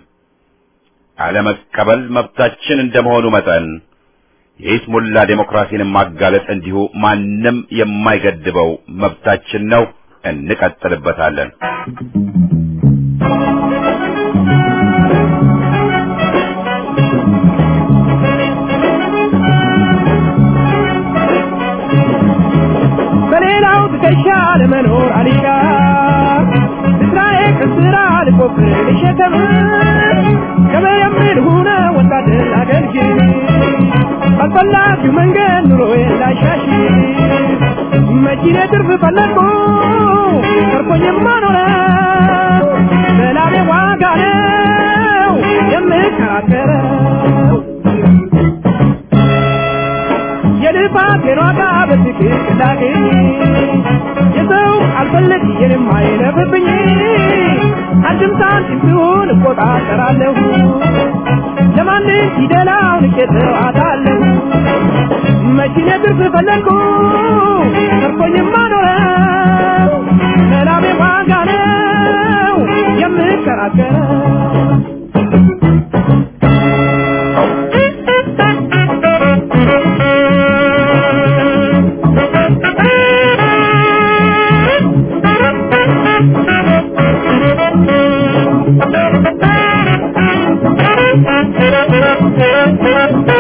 አለመቀበል መብታችን እንደመሆኑ መጠን የኢስሙላ ዴሞክራሲን ማጋለጥ እንዲሁ ማንም የማይገድበው መብታችን ነው። እንቀጥልበታለን። በሌላው ትከሻ ለመኖር አልሻ ስራዬ ከስራ ልቆፍር ልሸከም ከመየምር ሁነ ወታደር አገልግል ባልፈላጊው መንገድ ኑሮዬን ላሻሽ መኪኔ ትርፍ ፈለግኩ ተርፎኝማ ኖረ በላቤ ዋጋ ነው የምከራከረው የልፋቴን ዋጋ በትክክል ላግኝ የሰው አልፈልግ የንም አይለፍብኝ አንድም ሳንቲም ቢሆን እቆጣጠራለሁ ለማንም ፊደላውን እቄተዋታለሁ መኪኔ ትርፍ ፈለግኩ ተርፎኝማ ኖረው ለላቤ ዋጋ ነው የምከራከረው Thank you.